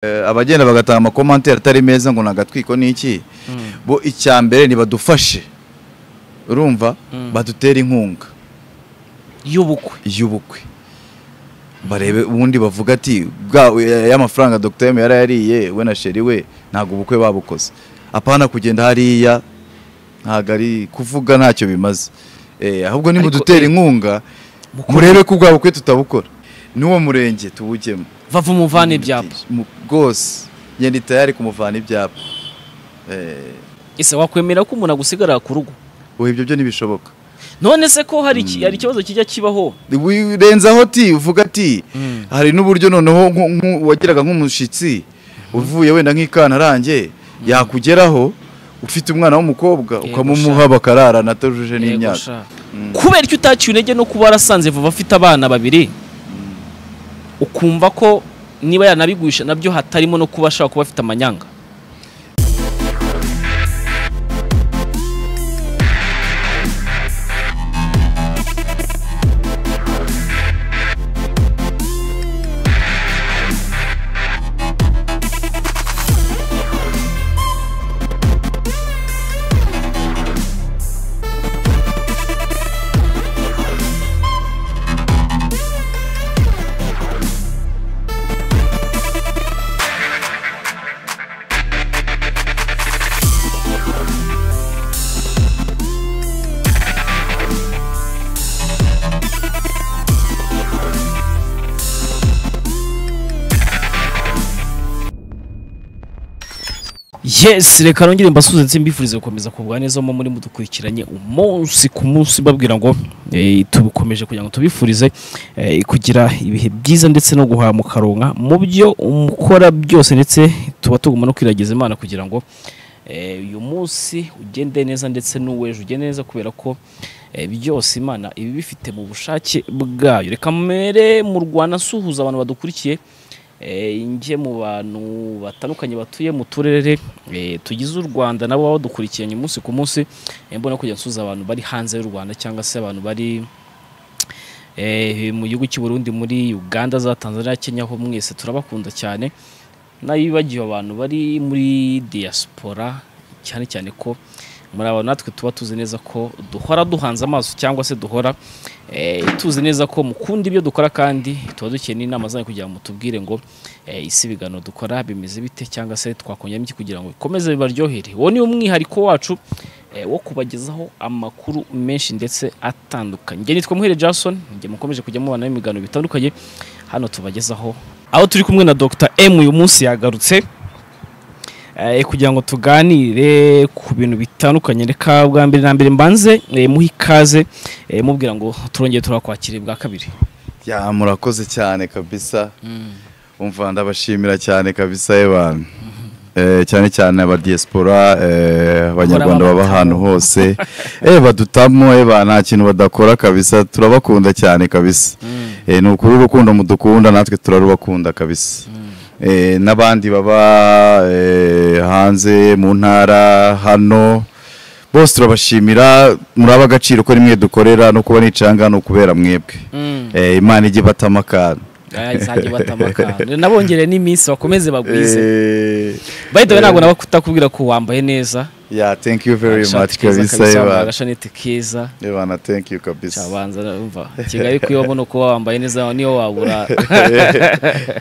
Eh, abagenda bagataha amakomanteri atari meza ngo nagatwiko n'iki bo icya mbere nibadufashe urumva Mm. badutera inkunga y'ubukwe y'ubukwe barebe ubundi bavuga ati bwa eh, ya mafaranga Dr. M yari yariye we na sheri we ntabwo ubukwe babukoze apana kugenda hariya ntabwo ari kuvuga ntacyo bimaze eh, ahubwo niba Ariko, dutera eh, inkunga mukuru- murebe ko ubwa bukwe tutabukora n'uwo murenge tubujyemo bava umuvana ibyapa Mu- rwose njye ndi tayari kumuvana ibyapa Eh, ese wakwemera ko umuntu agusigarira ku rugo ubu ibyo byo ntibishoboka none se ko hari iki- hari ikibazo kijya kibaho wirenzaho ti uvuga ti Mm. hari n'uburyo noneho nku- nku- wagiraga nk'umushyitsi uvuye wenda nk'ikantarange yakugeraho ufite umwana w'umukobwa Yego ukamumuha bakararana atajuje Yego n'imyaka sha. kubera ko utaciye intege no kuba warasanze vuba afite abana babiri ukumva ko niba yanabigurisha nabyo hatarimo no kuba ashobora kuba afite amanyanga yes reka nongere mbasuhuze ndetse mbifurize gukomeza kugwa neza mu muri mudukurikiranye umunsi ku munsi mbabwira ngo eh, tubukomeje kugira ngo tubifurize eh, kugira ibihe byiza ndetse no guhaha mukaronka mu byo mukora byose ndetse tuba tugomba no kwiragiza imana kugira ngo eh, uyu munsi ugende neza ndetse n'uw'ejo ugende neza kubera ko eh, byose imana iba ibifite mu bushake bwayo reka mbere mu rwanda nsuhuza abantu badukurikiye Eh, njye mu bantu batandukanye batuye mu turere eh, tugize u Rwanda nabo baba badukurikiranye umunsi ku munsi eh, mbona kujya nsuza abantu bari hanze y'u Rwanda cyangwa se abantu bari eh, mu gihugu cy'u Burundi muri Uganda za Tanzania Kenya ho mwese turabakunda cyane nayibagiwe abantu bari muri diaspora cyane cyane ko muri aba natwe tuba tuzi neza ko duhora duhanze amaso cyangwa se duhora eh, tuzi neza ko mukunda ibyo dukora kandi tuba dukeneye inama zanyu kugira ngo mutubwire ngo eh, isibigano dukora bimeze bite cyangwa se twakongeramo iki kugira ngo bikomeze bibaryohere uwo ni umwihariko wacu eh, wo kubagezaho amakuru menshi ndetse atandukanye njye nitwa muhere jason njye mukomeje kujya mubana n'imiganiro bitandukanye hano tubagezaho aho turi kumwe na dr m uyu munsi yagarutse eh, kugira ngo tuganire ku bintu bitandukanye reka bwa mbere na mbere mbanze eh, muhe ikaze eh, mubwira ngo turongeye turakwakira bwa kabiri ya murakoze cyane kabisa umva ndabashimira cyane kabisa y'abantu Eh, cyane cyane aba diaspora eh, abanyarwanda baba Bahora babatamu. ahantu hose eh badutamo eh ba nta kintu badakora kabisa turabakunda cyane kabisa eh ni ukuri urukundo mudukunda natwe turarubakunda kabisa eh n'abandi baba eh, hanze mu ntara hano bose turabashimira muraba agaciro ko rimwe dukorera no kuba nicanga no kubera mwebwe eh imana ijye batama akantu Aya, izajya ibatama akantu. nabongereye n'iminsi bakomeze bagwize Eh, bayitawe ntabwo naba kutakubwira ko wambaye neza Yeah, thank you very Agashati much keza kabisa wambaye Ebana. agashaneti keza Ebana, thank you kabisa. cyabanza umva kigali kuyabona uko wambaye neza niyo wabura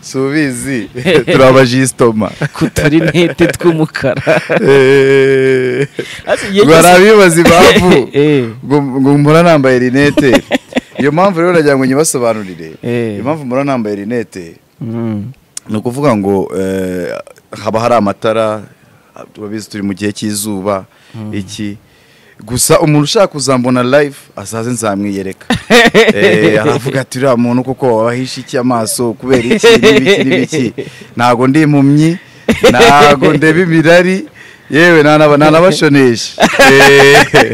Subizi, turabajistoma. kuturinete tw'umukara Eh, Hasi igihe cyose- Barabibaza impamvu Eh. ngo ngo mpora nambaye rinete. Iyo mpamvu rero nagira ngo nyibasobanurire. Eh. Impamvu mpora nambaye rinete Mm. ni ukuvuga ngo eh, haba hari amatara turabizi turi mu gihe cy'izuba iki gusa umuntu ushaka kuzambona live azaze nzamwiyereka Eh, aravuga ati uriya muntu kuko wabahisha iki amaso kubera iki n'ibiki n'ibiki ntago ndi impumyi ntago ndeba imirari yewe nanaba- nanabashonesha Eh,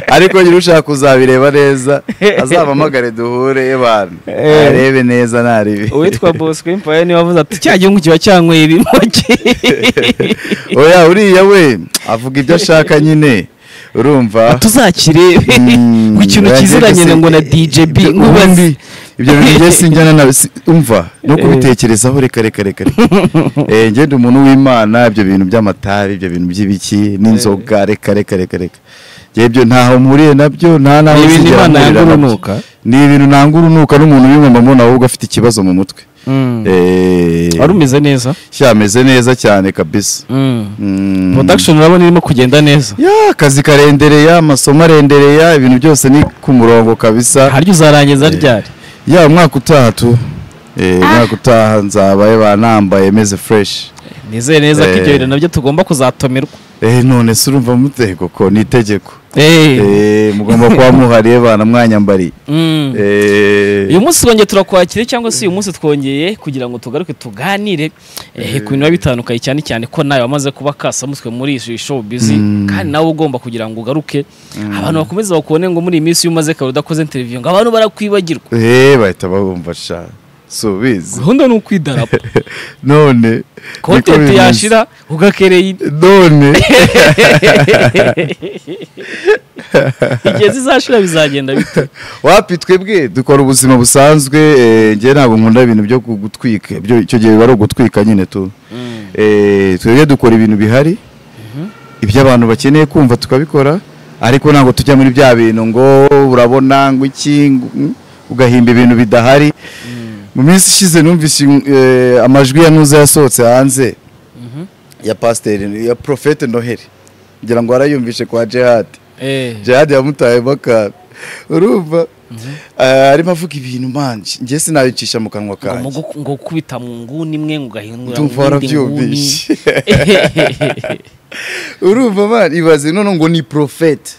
ariko nyiri ushaka kuzabireba neza azampamagare duhure abantu Eh. arebe neza naribi uwitwa bosco impaye niwe wavuze ati cya gihugu kiba cyanyweye ibimogi oya uriya we avuga ibyo ashaka nyine urumva tuzakirebe Mm, ngo ikintu oya, kiziranye ndetse- ngo na DJB ibyo- nkubazi ubundi ibyo bintu njye sinjyana na umva no kubitekerezaho reka reka reka reka. Eh, ngende umuntu w'imana ibyo bintu by'amatabi ibyo bintu by'ibiki n'inzoga reka reka reka reka Njye ibyo ntaho mpuriye nabyo nta naho Ni ibintu nzigera Imana mpurira yanga nabyo. urunuka? ni ibintu nanga urunuka n'umuntu w'inyuma mbona ahubwo afite ikibazo mu mutwe Eh, wari umeze neza shya ameze neza cyane kabisa Mm. production urabona irimo kugenda neza ya akazi karendereya amasomo arendereya ibintu byose ni ku murongo kabisa harya uzarangiza ryari ya umwaka utaha tu Eh, umwaka utaha nzabaye banambaye meze fresh nizere neza ko ibyo Eh. bintu nabyo tugomba kuzatomerwa Eh, none se urumva mutego ko ni itegeko Eh. Eh, mugomba kuba muhariye bana mwanyambariye Mm. Eh, uyu munsi twongeye turakwakira cyangwa se uyu munsi twongeye kugira ngo tugaruke tuganire eh, ku bintu biba bitandukanye cyane cyane ko nawe wamaze kuba kasamuswe muri iyi show busy Mm. kandi nawe ugomba kugira ngo ugaruke abantu bakomeze bakubone ngo muri iyi minsi iyo umaze kare udakoze interview ngo abantu barakwibagirwa eh, bahita babumva sha subizi gahunda ni ukwidarapo none niko kontenti bimeze. yashira ugakereye indi none igihe zizashira bizagenda bite wapi twebwe dukora ubuzima busanzwe eh, njye ntabwo nkunda ibintu byo gu- gutwika ibyo- icyo gihe biba ari ugutwika nyine tu Eh, twebwe dukora ibintu bihari ibyo abantu bakeneye kumva tukabikora ariko ntabwo tujya muri bya bintu ngo urabona ngo iki ngo- mm, ugahimba ibintu bidahari mu minsi ishize numvise eh, amajwi ya nuza yasohotse hanze ya pasiteri ya profete noheli ngira ngo warayumvishe kwa jihadi Eh, jihad yamutayemo akantu urumva Eh, arimo avuga ibintu manje njye sinabicisha mu kanwa ngo kanjye mugu- ngo kubita mu nguni imwe ngo ugahindura Ndumva mu yindi nguni warabyumvishe. urumva man ibaze none ngo ni profete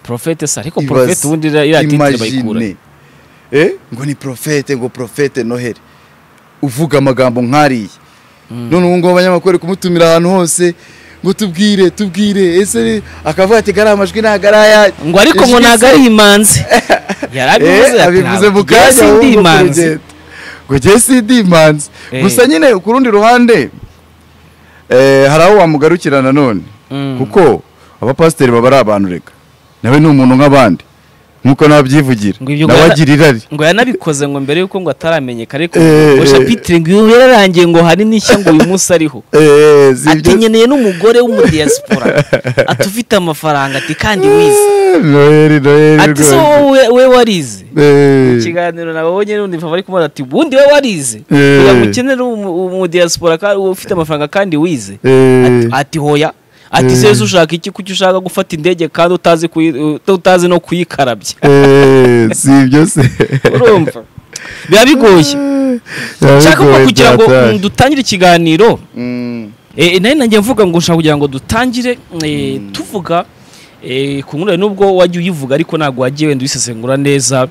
profete se ariko Ibaze. profete ubundi iriya titire bayikura imagine Eh, ngo ni profete ngo profete noheli uvuga amagambo nk'ariya none ubu ngubu abanyamakuru bari kumutumira ahantu hose ngo tubwire tubwire ese akavuga ati gariya amajwi ntabwo ari aya ngo ariko ngo ntabwo ari imanzi yarabivuze Eh, ati, abivuze mu ntabwo kanya njye sindi ahubwo imanzi kurugendo. ngo njye sindi imanzi Eh. gusa nyine ku rundi ruhande eh, hari aho wamugarukira nanone Mm. kuko abapasiteri baba ari abantu reka nawe ni umuntu nk'abandi nk'uko nawe abyivugira Ngo ibyo nawe ugana- agira irari ngo yanabikoze ngo mbere y'uko ngo ataramenyeka ariko Eh, ngo eh. shapitire ngo uyu yararangiye ngo hari n'ishya ngo uyu munsi ariho Eh, si ati ibyo- nkeneye n'umugore w'umudiyasipora ati ufite amafaranga ati kandi wize Eh, noheli noheli ati so rwose. wowe we warize Eh, ikiganiro nawe wowe nyine undi bari kumubona ati ubundi we warize Eh. kugira ngo ukenere umu- umudiyasipora kandi ufite amafaranga kandi wize eh, Ati- ati hoya ati Eh. seze ushaka iki kuki ushaka gufata indege kandi utazi kuyi- ut- utazi no kuyikarabya eh, si ibyo se urumva biba bigoye nshaka ko Yarabigoye kugira ngo byatashye. mm, dutangire ikiganiro Mm. eh, nari nanjye mvuga ngo nshaka kugira ngo dutangire eh, tuvuga eh, ku nkuru yawe, nubwo wajya uyivuga ariko ntabwo wagiye wenda uyisesengura neza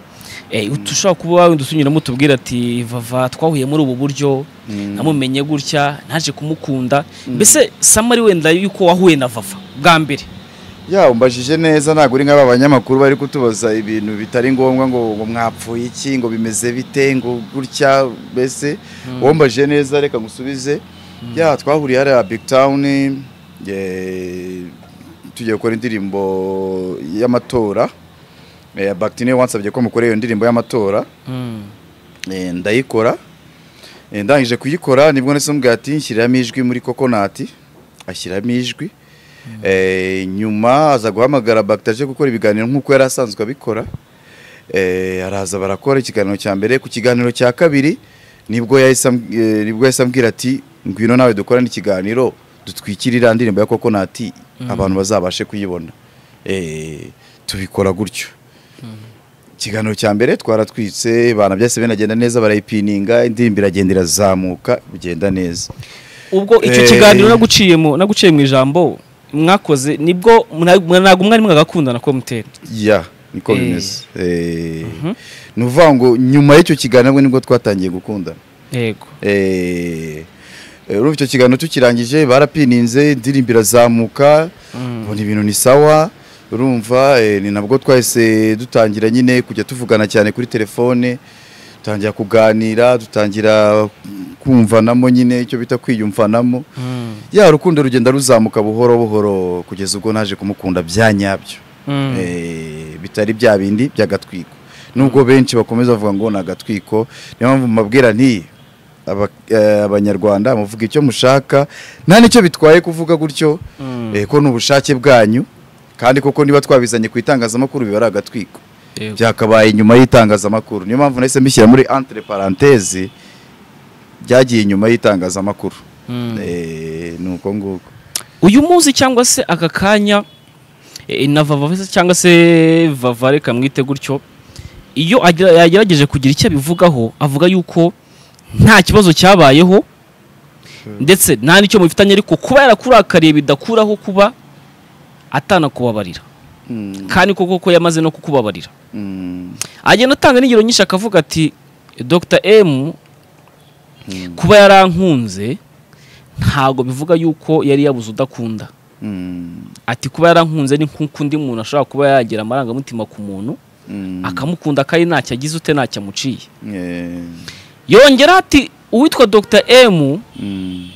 eh, ushobora kuba wenda utunyuramo utubwira ati vava twahuye muri ubu buryo namumenye gutya naje kumukunda mbese samari wenda yuko wahuye na vava bwa mbere ya umbajije neza ntabwo uri nk'aba banyamakuru bari kutubaza ibintu bitari ngombwa ngo ngo mwapfuye iki ngo bimeze bite ngo gutya mbese wambajije neza reka ngusubize ya twahuriye hariya big town eh, tugiye gukora indirimbo y'amatora Eh, Bakti niwe wansabye ko mukora iyo ndirimbo y'amatora Eh, ndayikora Eh, ndangije kuyikora nibwo nahise mubwira ati nshyiramo ijwi muri kokonati ashyiramo ijwi Eh, nyuma aza guhamagara bagitaje gukora ibiganiro nk'uko yari asanzwe abikora Eh, araza barakora ikiganiro cya mbere ku kiganiro cya kabiri nibwo yahise amb- eh, nibwo yahise ambwira ati ngwino nawe dukorane ikiganiro dutwikirira ndirimbo ya kokonati abantu bazabashe kuyibona Eh, tubikora gutyo ikiganiro cya mbere twaratwitse ibana byose binagenda neza barayipininga indirimbo iragenda irazamuka bigenda neza ubwo icyo Eh. kiganiro naguciye mu naguciye mu ijambo mwakoze nibwo mna- mwa- ntabwo mwari mwagakundana ko mutera ya niko Eh. bimeze Eh, ni ukuvuga ngo nyuma y'icyo kiganiro nabwo nibwo twatangiye gukundana yego Eh, eh, urumva icyo kiganiro tukirangije barapininze indirimbo irazamuka ubona ibintu ni sawa urumva eh, ni nabwo twahise dutangira nyine kujya tuvugana cyane kuri telefone dutangira kuganira dutangira kumvanamo nyine icyo bita kwiyumvanamo Mm. ya urukundo rugenda ruzamuka buhoro buhoro kugeza ubwo naje kumukunda bya nyabyo Mm. Eh, bitari bya bindi by'agatwiko nubwo benshi bakomeza bavuga ngo ni agatwiko niyo mpamvu mabwira nti aba- eh, abanyarwanda muvuga icyo mushaka nta nicyo bitwaye kuvuga gutyo eh, ko ni ubushake bwanyu kandi koko niba twabizanye ku itangazamakuru biba ari agatwiko Yego. byakabaye inyuma y'itangazamakuru niyo mpamvu nahise mbishyira muri entre parenthèse byagiye inyuma y'itangazamakuru Eh, ni uko nguko uyu munsi cyangwa se aka kanya eh, na vava se cyangwa se vavare kamwite gutyo iyo agira- yagerageje kugira icyo abivugaho avuga yuko nta kibazo cyabayeho ndetse nta n'icyo mubifitanye ariko kuba yarakurakariye bidakuraho kuba atanakubabarira Mm, kandi koko ko yamaze no kukubabarira mm, agenda atanga n'ingero nyinshi akavuga ati dr m mm, kuba yarankunze ntabwo bivuga yuko yari yabuze udakunda mm, ati kuba yarankunze ni nk'uko undi muntu ashobora kuba yagira amarangamutima ku muntu mm. akamukunda kandi ntacyo agize ute ntacyo amuciye Eh, yongera ati uwitwa dr m mm,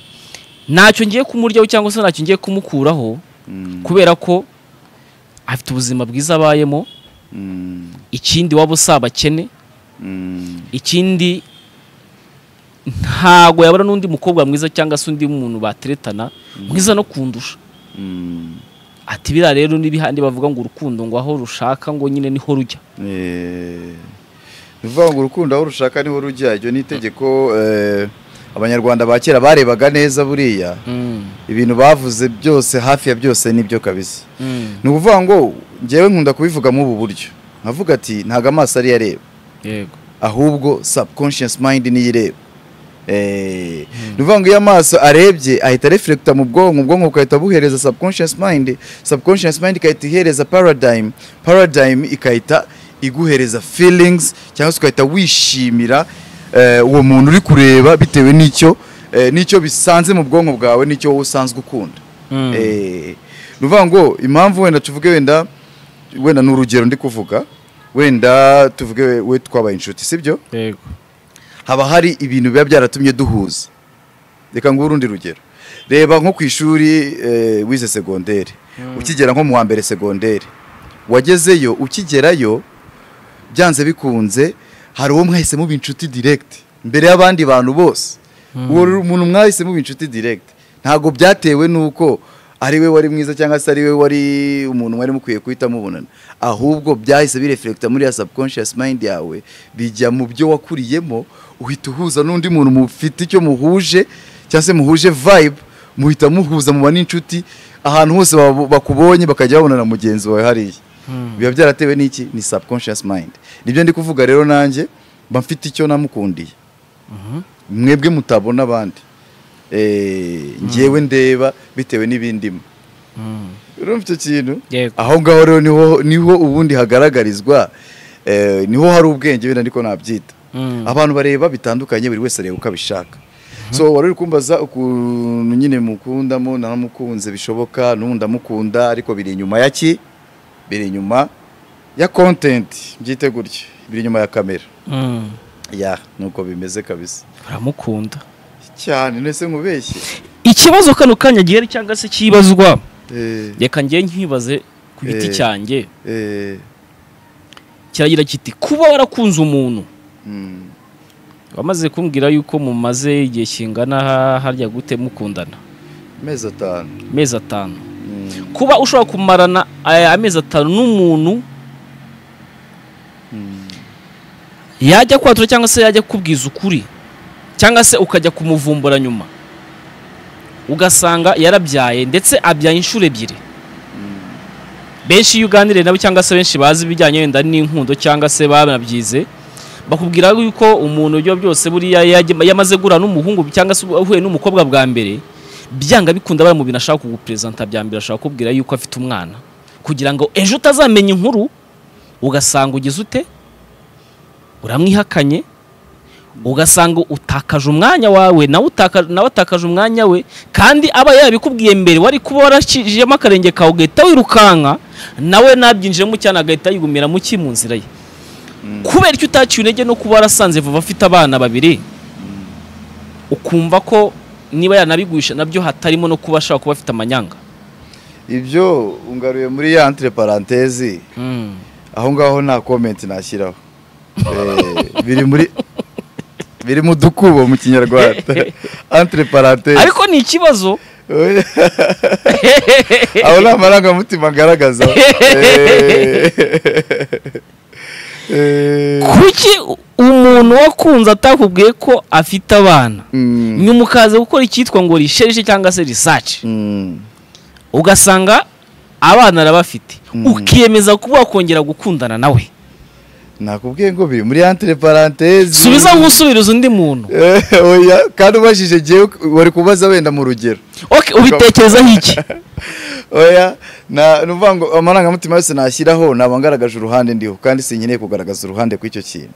ntacyo ngiye kumuryaho cyangwa se ntacyo ngiye kumukuraho mm, kubera ko afite ubuzima bwiza abayemo mm, ikindi waba usaba abakene mm, ikindi ntago yabura n'undi mukobwa mwiza cyangwa se undi muntu bateretana mwiza no kundusha mm. ati biriya rero n'ibihande bavuga ngo urukundo ngo aho rushaka ngo nyine niho rujya Eh, ni ukuvuga ngo urukundo aho rushaka niho rujya iryo ni itegeko eh, abanyarwanda ba kera barebaga neza buriya ibintu bavuze byose hafi ya byose nibyo kabisa ni ukuvuga ngo ngewe nkunda kubivuga muri ubu buryo nkavuga ati ntabwo amaso ariyo areba yego ahubwo subconscious mind niyo ireba Eh, ni ukuvuga ngo iyo amaso arebye ahita reflecta mu bwonko ubwonko bugahita buhereza subconscious mind subconscious mind igahita ihereza paradigm paradigm igahita iguhereza feelings cyangwa se ugahita wishimira eh, uwo muntu uri kureba bitewe n'icyo eh, n'icyo bisanze mu bwonko bwawe n'icyo wowe usanzwe ukunda Eh, ni ukuvuga ngo impamvu wenda tuvuge wenda wenda ni urugero ndi kuvuga wenda tuvuge we- we twabaye inshuti sibyo yego haba hari ibintu biba byaratumye duhuza reka nguhe urundi rugero reba nko ku ishuri eh, wize segonderi ukigera nko mu wa mbere segonderi wagezeyo ukigerayo byanze bikunze hari uwo mwahise muba inshuti direct mbere y'abandi bantu bose uwo ru- muntu mwahise muba inshuti direct ntabwo byatewe n'uko ari we wari mwiza cyangwa se ari we wari umuntu mwari mukwiye guhita mubonana ahubwo byahise bireflecta muri ya subconscious mind yawe bijya mu byo wakuriyemo uhita uhuza n'undi muntu mufite icyo muhuje cyangwa se muhuje vibe muhita muhuza muba n'inshuti ahantu hose baba- bakubonye bakajya babona na mugenzi wawe hariya biba byaratewe n'iki ni subconscious mind nibyo ndi kuvuga rero nanjye mba mfite icyo namukundiye mwebwe mutabona abandi Eh, njyewe ndeba bitewe n'ibindimo urumva icyo kintu Yego. aho ngaho rero niho niho ubundi hagaragarizwa eh, niho hari ubwenge wenda ndiko nabyita abantu bareba bitandukanye buri wese areba uko abishaka so wari uri kumbaza ukuntu nyine mukundamo nanamukunze bishoboka n'ubu ndamukunda ariko biri inyuma ya ki biri inyuma ya content byite gutya biri inyuma ya kamera ya nuko bimeze kabisa uramukunda cyane nese nkubeshye ikibazo kano kanya gihari cyangwa se kibazwa eh, reka njye nkibaze ku giti Eh. cyanjye eh, kiragira kiti kuba warakunze umuntu mm, wamaze kumbwira yuko mumaze igihe kingana ha- harya gute mukundana amezi atanu amezi atanu Mm, kuba ushobora kumarana eh, amezi atanu n'umuntu mm, yajya kwatura cyangwa se yajya kubwiza ukuri cyangwa se ukajya kumuvumbura nyuma ugasanga yarabyaye ndetse abyaye inshuro ebyiri benshi iyo uganiriye nabo cyangwa se benshi bazi ibijyanye wenda n'inkundo cyangwa se banabyize bakubwira yuko umuntu ibyo byose buriya yajya- yamaze guhura n'umuhungu cyangwa se uhuye n'umukobwa bwa mbere byanga bikunda bari mu bintu ashaka kuguperezanta bya mbere ashaka kubwira yuko afite umwana kugira ngo ejo utazamenya inkuru ugasanga ugize ute uramwihakanye ugasanga utakaje umwanya wawe nawe utaka- nawe atakaje umwanya we kandi aba yabikubwiye mbere wari kuba waracishijemo akarenge kawe ugahita wirukanka nawe nabyinjiremo cyane agahita yigumira mu ki mu nzira ye kubera icyo utaciye intege no kuba warasanze vuba afite abana babiri ukumva ko niba yanabigurisha nabyo hatarimo no kuba ashobora kuba afite amanyanga ibyo ungaruye muri ya entre parenthèse aho ngaho nta comment nashyiraho Eh, biri muri biri mu dukubo mu kinyarwanda entre parenthèse ariko ni ikibazo aho ni amarangamutima agaragaza Eh. Eh. kuki umuntu wakunze atakubwiye ko afite abana Mm. nyuma ukaza gukora icyitwa ngo risherishe cyangwa se risaci Mm. ugasanga abana arabafite Mm. ukiyemeza kuba wakongera gukundana nawe nakubwiye ngo biri muri entre parenthèse subiza nk'usubiriza undi muntu Eh, oya kandi ubajije jewe wari kubaza wenda mu rugero Ok, ubitekerezaho iki oya na nuvuga ngo amarangamutima yose nashyiraho naba ngaragaje uruhande ndiho kandi sinkeneye kugaragaza uruhande kw'icyo kintu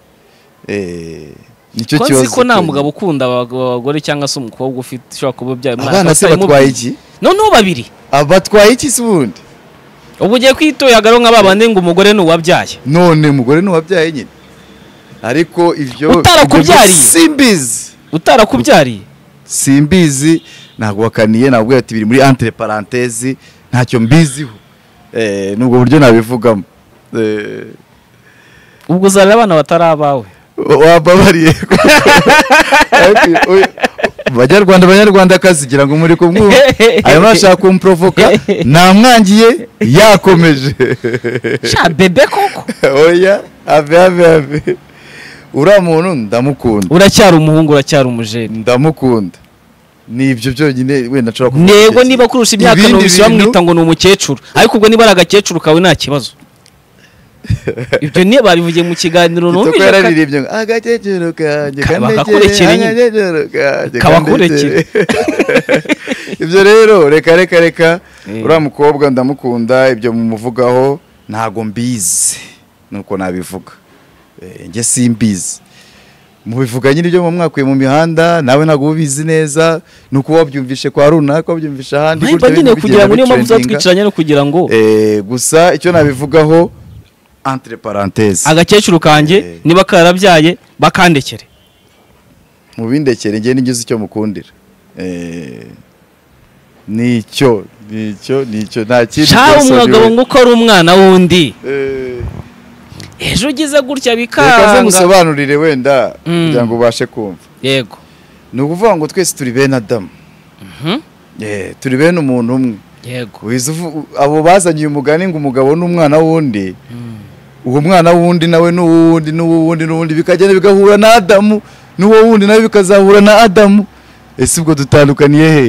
Eh, nicyo ko kibazo nzi ko nta pe. mugabo ukunda abagabo- abagore cyangwa se umukobwa ufite ushobora kuba ubyaye umwana abana se utarimo- batwaye iki noneho babiri Aba batwaye iki se ubundi ubu ugiye kwitoyagaro nka ba bandi ngo umugore ni uwabyaye none umugore n'uwabyaye nyine ariko ibyo Utarakubyariye? ibyo simbizi utarakubyariye simbizi ntabwo wakaniye ntabwo ati biri muri entre parenthèse ntacyo mbiziho eh nubwo buryo nabivugamo eh ubwo uzarira abana batari abawe wababariye Ariko uyu- banyarwanda banyarwandakazi gira ngo muri kumwumva arimo arashaka kumprovoka namwangiye yakomeje sha bebe koko oya ave ave ave uriya muntu ndamukunda uracyari umuhungu uracyari umujeni ndamukunda ni ibyo byonyine wenda nshobora kuvuga nego igihe niba kurusha imyaka Ibindi numvise bintu- bamwita ngo ni umukecuru ariko ubwo niba ari agakecuru kawe nta kibazo ibyo niyo babivugiye mu kiganiro Kitoko numvise ka- yararirimbye ngo agakecuru kanjye Ka- kanegere, bakakurekera nyine. agakecuru kanjye kanegere." Kabakurekera. ibyo rero reka reka reka Eh. uriya mukobwa ndamukunda ibyo mumuvugaho ntago mbizi nuko nabivuga Eh, njye simbizi mubivuga nyine ibyo mwakuye mu mihanda nawe ntabwo uba ubizi neza ni uko wabyumvishe kwa runaka wabyumvisha ahandi ntabwo nyine kugira ngo niyo mpamvu bitrendinga. uzatwicaranye no kugira ngo Eh, gusa icyo nabivugaho entre parenthèse agakecuru Eh. kanjye niba karabyaye bakandekere mubindekere njye nigeze icyo mukundira Eh, nicyo nicyo nicyo nta kindi shawe byose ni we. umugabo ngo uko ari umwana wundi Eh, ejo ugize gutya reka ze bikanga musobanurire wenda Mm. kugira ngo ubashe kumva yego ni ukuvuga ngo twese turi bene adamu Mhm. Eh, turi bene umuntu umwe yego Wiza uvu- abo bazanye uyu mugani ngo umugabo n'umwana w'undi uwo mwana w'undi nawe n'uwundi n'uwundi n'uwundi bikagenda bigahura na adamu n'uwo wundi nawe bikazahura na adamu ese ubwo dutandukaniye he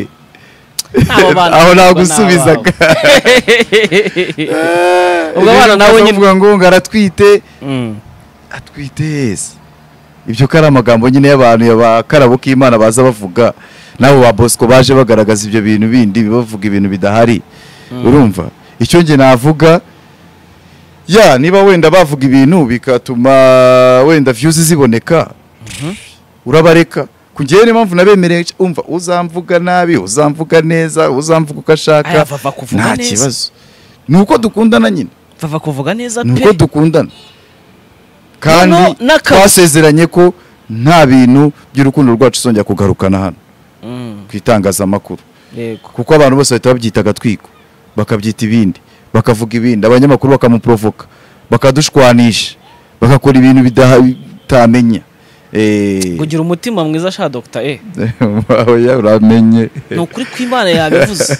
Abo bana aho ntabwo nagusubizaga. ni abawe. ubwo abana nawe nyine uvuga ngo ngo aratwite Mm. atwite yese ibyo ko ari amagambo nyine y'abantu y'abakarabo k'imana baza bavuga n'abo ba bosco baje bagaragaza ibyo bintu bindi bavuga ibintu bidahari urumva icyo njye navuga ya niba wenda bavuga ibintu bigatuma wenda viyuzi ziboneka urabareka kugera niyo mpamvu nabemereye umva uzamvuga nabi uzamvuga neza uzamvuga uko aya ashaka vava kuvuga nta neza kibazo ni uko dukundana nyine vava kuvuga neza ni uko pe dukundana kandi Noneho n'akazi. twasezeranye ko nta bintu by'urukundo rwacu uzongera kugarukana hano Mm, ku itangazamakuru yego kuko abantu bose bahita babyita agatwiko bakabyita ibindi bakavuga ibindi abanyamakuru bakamuprovoka bakadushwanisha bagakora ibintu bidaha- bitamenya Eh, kugira umutima mwiza sha dogita e oya, uramenye ni ukuri kw'imana yabivuze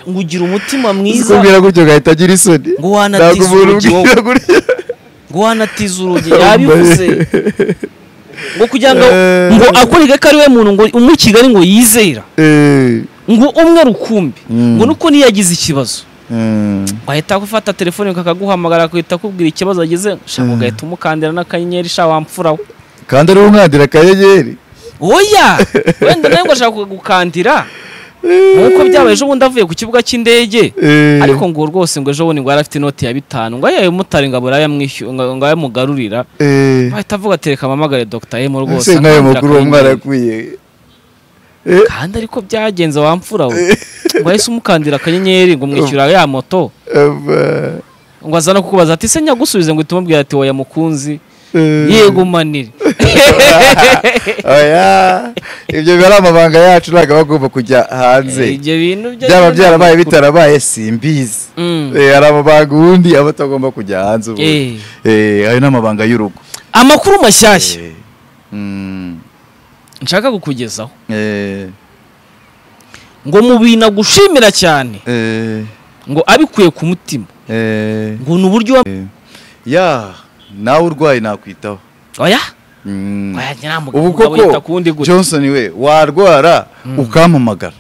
ngo ugira umutima mwiza kubwira gutyo ugahita agira isoni Ngo wanatiza Ntabwo umuntu urugi ubwira gutya ngo wanatiza urugi yabivuze ngo kugira ngo Eh. ngo akurige ko ari we muntu ngo umwe i kigali ngo yizera Eh, ngo umwe rukumbi Mm. ngo nuko niyo yagize ikibazo mm, wahita ufata telefone kakaguhamagara akahita akubwira ikibazo agize shaka ugahita umukandira n'akanyenyeri sha wampfuraho kandi ari umwandira akayegeri oya wenda nawe ngo ashaka gukandira nk'uko byabaye ejo bundi avuye ku kibuga cy'indege ariko ngo rwose ngo ejo bundi ngo yari afite inoti ya bitanu ngo ayaye mutari ngo abura yamwishyura ngo ayamugarurira bahita avuga ati reka mpamagare dogita emu se rwose nk'ayo akandira makuru uwo mwana akanyenyeri." yakwiye kandi ariko byagenze wampfura we ngo ahise umukandira akanyenyeri ngo mwishyura ya moto Aba, ngo aza no kukubaza ati se nyagusubize ngo uhite umubwira ati oya mukunzi eh, yego manire oya ibyo biba ari amabanga yacu ntabwo aba agomba kujya hanze ibyo bintu byo byaba byarabaye bitarabaye simbizi Mm. Eh, hari amabanga ubundi aba atagomba kujya hanze ubu Eh. Eh, ayo ni amabanga y'urugo amakuru mashyashya Eh, mm, nshaka kukugezaho eh, ngo mu bintu agushimira cyane eh, ngo abikuye ku mutima eh. ngo ni uburyo wa- ya nawe urwaye nakwitaho oya Mm. oya ubu nyiramugabo yita ku koko wundi gutya johnson we warwara ukampamagara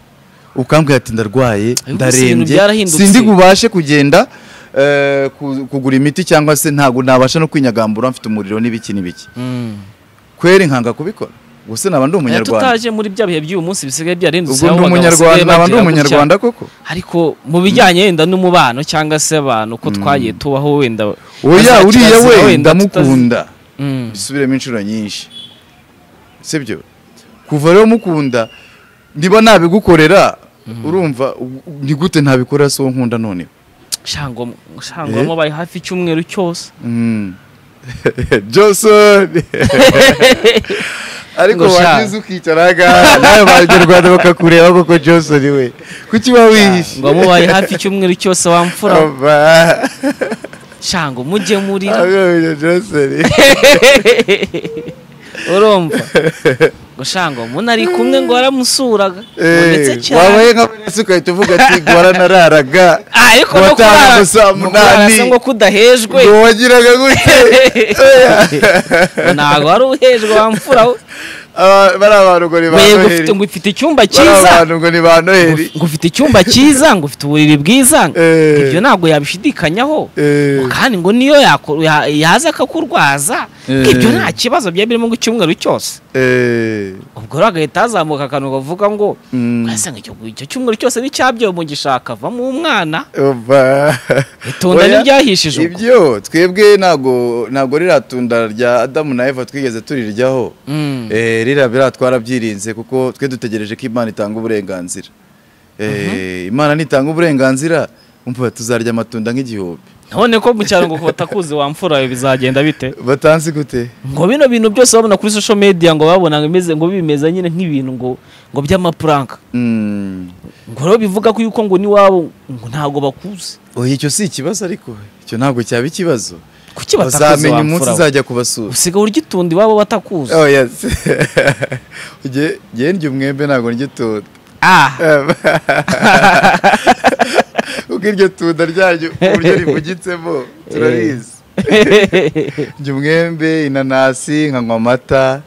ukambwira ati ndarwaye Ariko gusa ibintu ndarembye byarahindutse. sindi bubashe kugenda eh, ku- kugura imiti cyangwa se ntabwo nabasha no kwinyagambura mfite umuriro n'ibiki n'ibiki Mm. kweri nkanga kubikora gusa naba ndi Oya, umunyarwanda tutaje muri bya bihe by'uyu munsi bisigaye byarindutse ubwo aho ndi abagabo basigaye umunyarwanda naba ndi bagira gutya. umunyarwanda koko ariko mu bijyanye wenda n'umubano cyangwa se abantu ko twagiye tubaho wenda oya bazakira uriya zira we wenda ndamukunda tutazi- Mm. bisubiremo inshuro nyinshi sibyo kuva rero mukunda niba nabigukorera urumva u- ni gute ntabikora si uwo nkunda noneho Shango- shangwamo bari hafi icyumweru cyose Mm. johnson ariko Ngo sha. wagize ukicara ngaha nawe abanyarwanda bakakureba koko johnson we kuki uba wihishe ngo mubaye hafi icyumweru cyose wamfura Aba. shango mujye muri Abonye johnson urumva ngo shango muna ari kumwe ngo waramusuraga ngo ndetse Eh, cyane wabaye nka Vanessa ugahita uvuga ati guhara nararaga Ah, ariko no Wataha kurara- gusa no kurara munani. se ngo kudahejwe ngo wagiraga gute Ngo ntabwo wari uhejwe wamfura we. Aba- bari abantu ngo ni ba Ngo noheli ufite- ngo ufite icyumba bari cyiza abantu ngo ni ba noheli ngo ufite icyumba cyiza ngo ufite uburiri bwiza ngo Eh. ibyo ntabwo yabishidikanyaho Eh. Ngo kandi ngo niyo yako- ya- yaza akakurwaza ngo ibyo Eh. nta kibazo byari birimo ngo icyumweru cyose Eh, ubwo rero agahita hazamuka akantu kavuga ngo mm, wasanga icyo icyo cyumweru cyose n'icyabyawe mugishaka avamo umwana oba. itunda Oya, ntiryahishije ubwo ibyo twebwe ntabwo ntabwo ririya tunda rya adamu na eva twigeze turiryaho Mm. Eh, ririya biriya twarabyirinze kuko twe dutegereje ko imana itanga uburenganzira Eh, imana nitanga uburenganzira umva tuzarya amatunda nk'igihumbi none ko mu cyaro ngo batakuzi wamfurayo bizagenda bite batanzi gute ngo bino bintu byose babona kuri social media ngo babona ngo imeze- ngo bimeze nyine nk'ibintu ngo ngo by'amapuranka Mm. ngo rero bivuga ko yuko ngo n'iwabo ngo ntabwo bakuzi oya icyo si ikibazo ariko icyo ntabwo cyaba ikibazo kuki batakuzi bazamenya umunsi wamfurayo uzajya kubasura usigaye urya itunda iwabo batakuzi oh yes Ujye- njye ndya umwembe ntabwo ndya itunda ah kuko iryo tunda ryanyu uburyo rivugitsemo turarizi njya umwembe inanasi nkanywa amata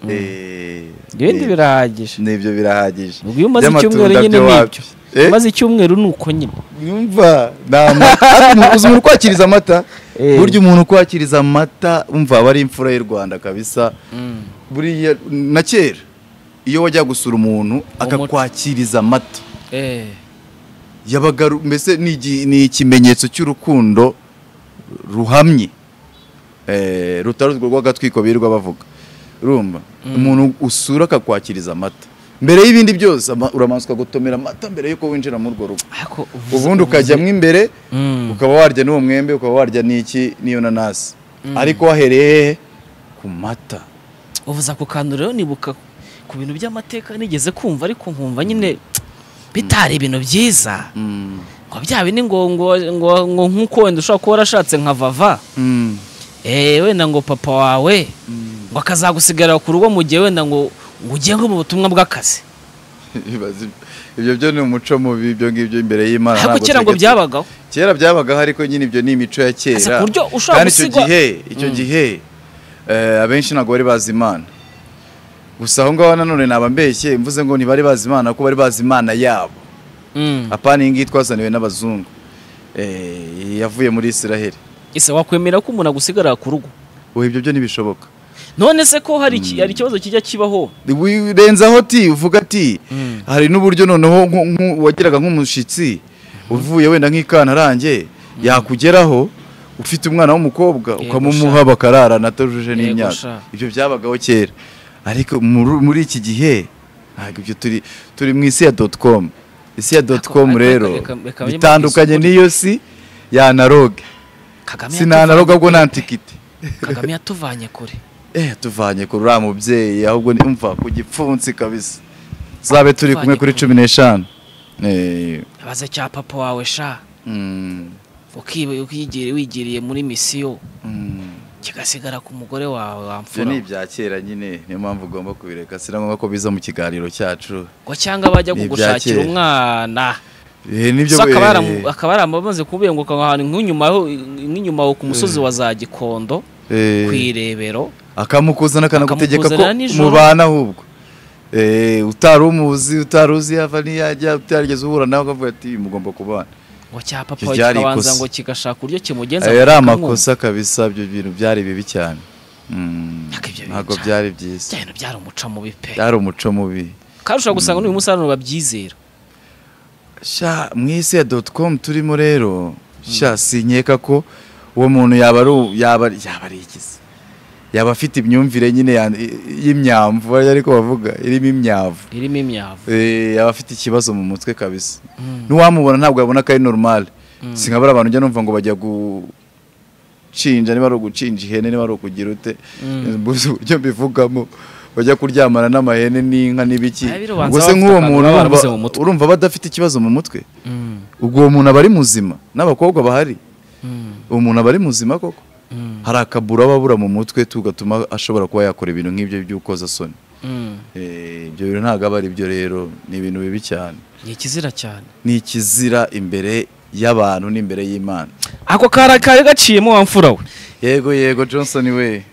eh, ibindi ni- birahagije nibyo birahagije ubwo iyo umaze By'amatunda icyumweru nyine byo n'ibyo wapi? Eh? umaze icyumweru ni uko nyine yumva ni amata Ariko umu- uzi umuntu ukwakiriza amata Eh. burya umuntu ukwakiriza amata umva aba ari imfura y'u rwanda kabisa buriya na kera iyo wajya gusura umuntu akakwakiriza amata yabaga ru- mbese ni igi- ni ikimenyetso cy'urukundo ruhamye Eh, rutari urwo rw'agatwiko birirwa bavuga urumva umuntu usura akakwakiriza amata mbere y'ibindi byose ama- uramanza ukagotomera amata mbere y'uko winjira muri urwo rugo ariko uvuze- ubundi ukajyamo imbere Mm. ukaba warya n'uwo mwembe ukaba warya n'iki n'iyo nanasi ariko wahereye hehe ku mata uvuze ako kantu rero nibuka ku bintu by'amateka nigeze kumva ariko nkumva nyine bitari ibintu byiza Mm. ngo bya bindi ngo ngo ngo ngo nk'uko wenda ushobora kuba warashatse nka vava Mm. eh wenda ngo papa wawe ngo akazagusigarira ku rugo mu gihe wenda ngo ngo ugiye nko mu butumwa bw'akazi Ibaze ibyo. ibyo byo ni umuco mubi ibyo ngibyo imbere y'imana ariko ntabwo kera ngo twigeze- byabagaho kera byabagaho ariko nyine ibyo ni imico ya Ese kera ku buryo ushobora kandi icyo gusigwa- gihe icyo gihe eh, abenshi ntabwo bari bazi imana gusa aho ngaho nanone naba mbeshye mvuze ngo ntibari bazi imana kuko bari bazi imana yabo Mm. apana iyi ngiyi twazaniwe n'abazungu Eh, yavuye muri israheli ese wakwemera ko umuntu agusigarira ku rugo ubu ibyo byo ntibishoboka none se ko hari iki- hari ikibazo kijya kibaho wirenzaho ti uvuga ati Mm. hari n'uburyo noneho nku- nku- wagiraga nk'umushyitsi uvuye wenda nk'ikanarange yakugeraho ufite umwana w'umukobwa Yego, ukamumuha bakararana atajuje Yego, sha. n'imyaka ibyo byabagaho kera ariko muri muri iki gihe ntabwo ibyo turi turi mu isi ya doti komu isi ya doti komu Ariko- rero reka- reka bajye mu bitandukanye isoko. n'iyo si ya analoge kagame si na analoge ahubwo ni antikiti Kagame yatuvanye kure eh tuvanye kuri uriya mubyeyi ahubwo ni umva ku gipfunsi kabisa zabe turi kumwe kuri cumi n'eshanu Eh, abaza cya papa wawe sha mm, ukiba- ukigiriye wigiriye muri misiyo mm. kigasigara ku mugore wawe ibyo ni wamfura ibya kera nyine niyo mpamvu ugomba kubireka si na ngombwa ko biza mu kiganiro cyacu ngo cyangwa bajya Ni ibya kugushakira kera. umwana Eh, nibyo gusa akaba eh, yaramu- akaba yaramaze kubenguka aho hantu nk'inyuma aho- nk'inyuma aho ku musozi wa za gikondo eh, ku irebero akamukuzana akanagutegeka ko akamukuzanira nijoro. mubana ahubwo Eh, utari umuzi utari uzi yava niyajya utarigeze uhura nawe ukavuga ati "Uyu mugomba kubana ngo cya papa Ibyo wawe byari kikabanza ikosa. ngo kigashaka uburyo kimugenza ayo yari akamwumva. amakosa kabisa ibyo bintu byari bibi cyane Mm, Ntabwo ibyo bintu ntabwo byari- byari bya byiza bintu byari umuco mubi pe byari umuco mubi kandi ushobora gusanga n'uyu munsi hari abantu babyizera sha mu isi ya doti komu turimo rero sha sinkeka ko uwo muntu yaba ari u- yaba yaba ari igizi yaba afite imyumvire nyine ya- y'imyamvu ariko bavuga irimo imyavu irimo imyavu Eh, yaba afite ikibazo mu mutwe kabisa n'uwamubona ntabwo yabona ko ari normal sinkabara abantu njya numva ngo bajya gucinja niba ari ugucinja ihene niba ari ukugira ute mbuze uburyo mbivugamo bajya kuryamana n'amahene n'inka n'ibiki Aya birobanza ubwo se bafite nk'uwo muntu urumva- akantu baba barabuze mu mutwe. urumva aba adafite ikibazo mu mutwe Mm, ubwo uwo muntu aba ari muzima n'abakobwa bahari mm, uwo muntu aba ari muzima koko mm, hari akabura aba abura mu mutwe tugatuma ashobora kuba yakora ibintu nk'ibyo by'ukozasoni mm. Eh, ibyo bintu ntabwo aba ari byo rero ni ibintu bibi cyane ni ikizira cyane ni ikizira imbere y'abantu n'imbere y'imana ako kari kari gaciyemo wa mfura we yego yego johnson we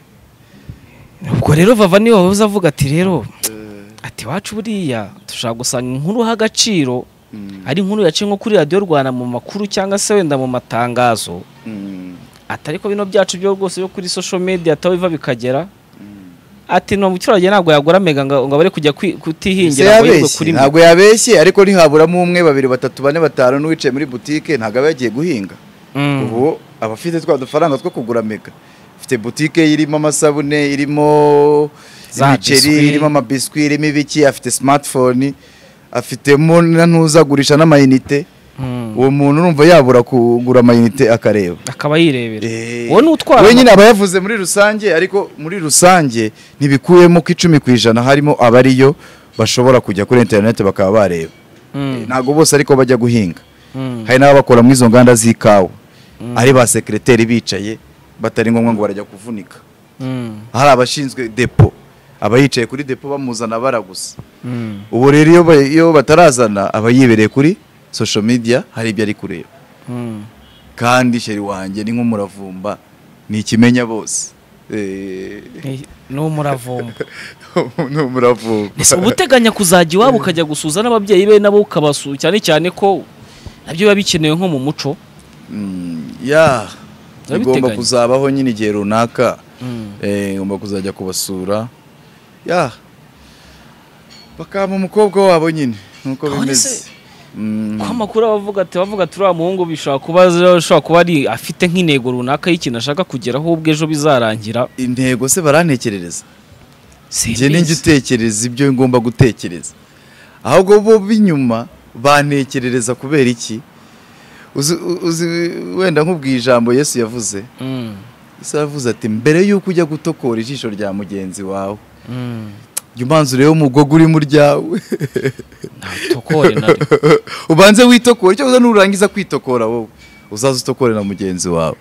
ubwo rero vava niyo wabuze avuga ati rero ati wacu buriya dushobora gusanga inkuru ha agaciro ari inkuru yaciye nko kuri radiyo rwanda mu makuru cyangwa se wenda mu matangazo atari ko bino byacu byo rwose byo kuri social media ataho biva bikagera ati ni umuturage ntabwo yagura mega ngo ngo abure kujya se kwi- kutihingira ngo yirwe kuri yabeshye mega ntabwo yabeshye ariko ntihaburamo umwe babiri batatu bane batanu n'uwicaye muri butike ntabwo aba yagiye guhinga Mm. ubu aba afite twa dufaranga two kugura mega afite butike irimo amasabune irimo Za biswi. imiceri irimo amabiswi irimo ibiki afite smartphone afitemo na ntuzagurisha n'amayinite Mm. uwo muntu urumva yabura kugura amayinite akareba akaba yirebera Eh, wowe n'utwara we nyine aba yavuze muri rusange ariko muri rusange ntibikuyemo ko icumi ku ijana harimo abariyo bashobora kujya kuri interineti bakaba bareba Eh, ntabwo bose ariko bajya guhinga hari n'ababakora muri izo nganda z'ikawa ari ba sekireteri bicaye batari ngombwa ngo barajya kuvunika hari abashinzwe depo aba yicaye kuri depo bamuzana baragusa ubu rero iyo ba- iyo batarazana aba yibereye kuri social media hari ibyo ari kureba kandi sheri wanjye ni nk'umuravumba ni ikimenya bose Eh, ni umuravumba ni umuravumba ese uba uteganya kuzajya iwabo ukajya gusuza n'ababyeyi be nabo ukabasuza cyane cyane ko nabyo biba bikenewe nko mu muco Mm, ya Urabiteganya. bigomba kuzabaho nyine igihe runaka Eh, ngomba kuzajya kubasura ya bakaba umukobwa wabo nyine nuko Kabone bimeze se- Mm, ko amakuru aba avuga ati bavuga ati uriya muhungu bishobora kuba ashobora kuba ari afite nk'intego runaka y'ikintu ashaka kugeraho ubwo ejo bizarangira intego se barantekerereza njye Simbizi. ninjye utekereza ibyo ngomba gutekereza ahubwo bo b'inyuma bantekerereza kubera iki uzi, uzi wenda nk'ubwiye ijambo yesu yavuze Mm, yesu yavuze ati mbere y'uko ujya gutokora ijisho rya mugenzi wawe mm. jya ubanza urebe umugogo urimo uryawe tokore na rimwe ubanze witokore cyangwa nurangiza kwitokora wowe uzaze utokore na mugenzi wawe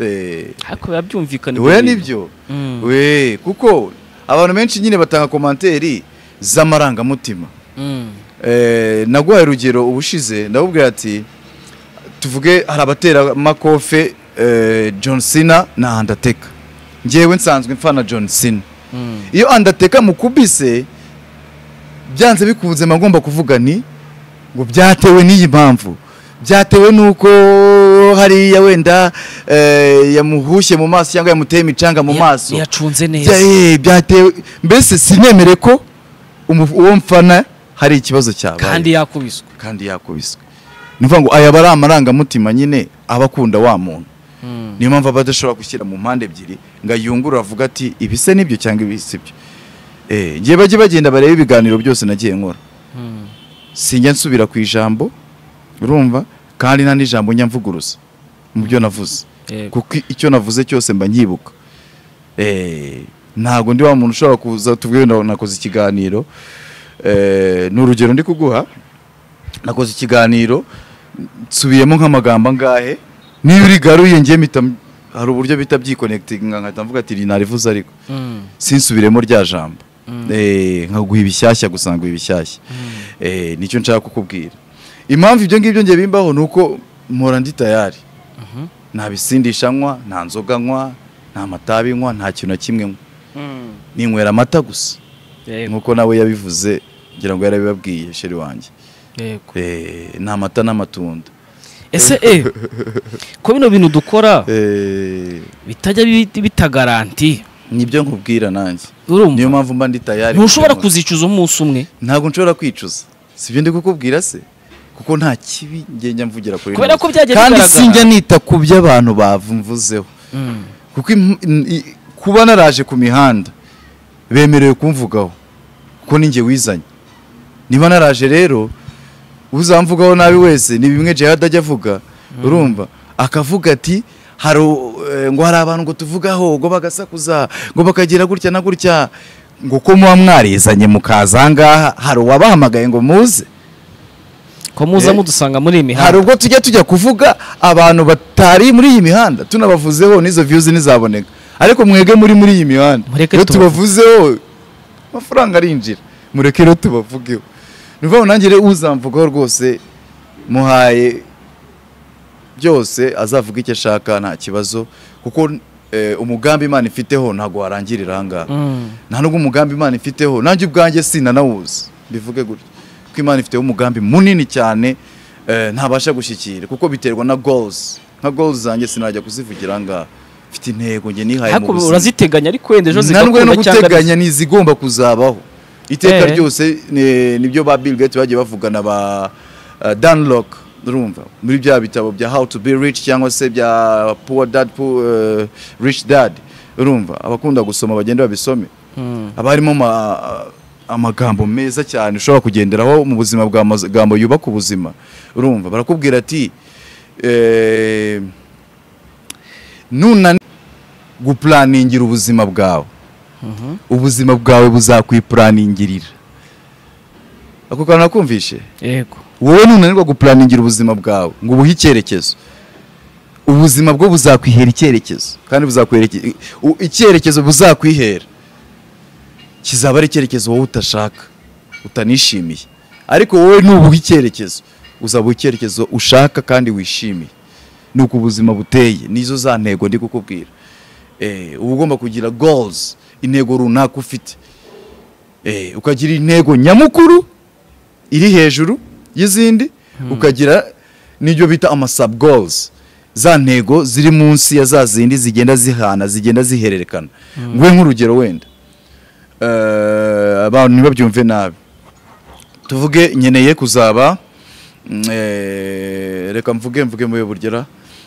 Eh, ariko biba byumvikana oya ibyo bintu. nibyo Mm, we kuko abantu benshi nyine batanga komanteri z'amarangamutima mm, Eh, naguhaye urugero ubushize ndabubwira ati tuvuge hari abateramakofe eh, john cena na undertaker njyewe nsanzwe mfana john cena mm. iyo andateka mukubise byanze bikunze mba ngomba kuvuga ni ngo byatewe n'iyi mpamvu byatewe n'uko hariya wenda eh, yamuhushye mu maso cyangwa yamuteye imicanga mu Ya- maso yacunze Bya- neza eh, byatewe mbese sinemere ko umu- uwo mfana hari ikibazo cyabaye kandi yakubiswe kandi yakubiswe ni ukuvuga ngo aya aba ari amarangamutima nyine aba akunda wa muntu Mm. niyo mpamvu aba adashobora gushyira mu mpande ebyiri ngo ayungurure avuga ati ibi se nibyo cyangwa ibi si byo Eh, ngiye bajye bagenda barebe ibiganiro byose nagiye nkora Mm, sinjya nsubira ku ijambo urumva kandi nta n'ijambo njya mvuguruza mu byo navuze yego. kuko icyo navuze cyose mba nyibuka Eh, ntabwo ndi wa muntu ushobora kuza tubwire ngo nakoze ikiganiro Eh, ni urugero ndi kuguha nakoze ikiganiro nsubiyemo nk'amagambo angahe niba urigaruye ngiye mpita hari uburyo bita byikonekitinga nkahita mvuga ati rinarivuze ariko sinsubiremo rya jambo Eh, nkaguha ibishyashya gusa nguha ibishyashya Eh, nicyo nshaka kukubwira impamvu ibyo ngibyo ngiye bimbaho ni uko mpora ndi tayari nta bisindisha nywa nta nzoga nywa nta matabi nywa nta kintu na kimwe nywa ninywera amata gusa yego nk'uko nawe yabivuze ngira ngo yarabibabwiye sheri wanjye yego Eh, ni amata n'amatunda ese eh ko bino bintu dukora Eh, bitajya bi- bitagaranti nibyo nkubwira nanjye niyo urumva mpamvu mba ndi tayari ntushobora kubyemera. kuzicuza umunsi umwe ntabwo nshobora kwicuza si ibyo ndi kukubwira se kuko nta kibi ngenda mvugira kuri Kubera ntuzi. ko byajya kandi bigaragara. sinjya nita ku byo abantu bavumvuzeho kuko im- n- i- kuba naraje ku mihanda bemerewe kumvugaho kuko ninjye wizanye niba naraje rero uzamvugaho nabi wese ni bimwe jihad ajya avuga urumva akavuga ati hari u- eh, ngo hari abantu ngo tuvugaho ngo bagasakuza ngo bakagira gutya na gutya ngo ko muba mwarizanye mukaza aha ngaha hari uwabahamagaye ngo muze ko muza Eh. mudusanga muri hari iyi mihanda ubwo tujya tujya kuvuga abantu batari muri iyi mihanda tunabavuzeho n'izo views ntizaboneka ariko mwege muri muri iyi mihanda Mureke iyo tubavuge. tubavuzeho amafaranga arinjira mureke rero tubavugeho ni ukuvuga ngo nanjye rero uzamvugaho rwose muhaye byose azavuga icyo ashaka nta kibazo kuko eh, umugambi imana ifiteho ntabwo warangirira ahangaha Mm. nta nubwo umugambi imana ifiteho nanjye ubwanjye sinanawuzi bivuge gutyo kuko imana ifiteho umugambi munini cyane eh, ntabasha gushyikira kuko biterwa na goals nka goals zanjye sinajya kuzivugira ahangaha mfite intego njye nihaye mu ariko buzima uraziteganya ariko wenda ejo ntabwo no zigakunda cyangwa ari- guteganya ni izigomba kuzabaho iteka Eh. ryose ni- nibyo ba Bill Gates bagiye bavugana ba uh, Dan Lok urumva muri bya bitabo bya How to be rich cyangwa se bya Poor Dad Poor uh, Rich Dad urumva abakunda gusoma bagende babisome Mm. haba harimo ama- amagambo meza cyane ushobora kugenderaho mu buzima bwa magambo yubaka ubuzima urumva barakubwira ati eh, nuna gupuraningira ubuzima bwawe ubuzima bwawe buzakwipuraningirira ako kantu nakumvishe yego wowe nunanirwa gupuraningira ubuzima bwawe ngo ubuhe icyerekezo ubuzima bwo buzakwihera icyerekezo kandi buzakwereke u- icyerekezo buzakwihera kizaba ari icyerekezo wowe utashaka utanishimiye ariko wowe nubuha icyerekezo uzabuha icyerekezo ushaka kandi wishimiye ni uko ubuzima buteye nizo za ntego ndi kukubwira Eh, uba ugomba kugira goals intego runaka ufite Eh, ukagira intego nyamukuru iri hejuru y'izindi ukagira n'ibyo bita ama sub goals za ntego ziri munsi ya za zindi zigenda zihana zigenda zihererekana nguhe nk'urugero wenda Eh, abantu ntibabyumve nabi tuvuge nkeneye kuzaba mm, eh, reka mvuge mvuge muri burgera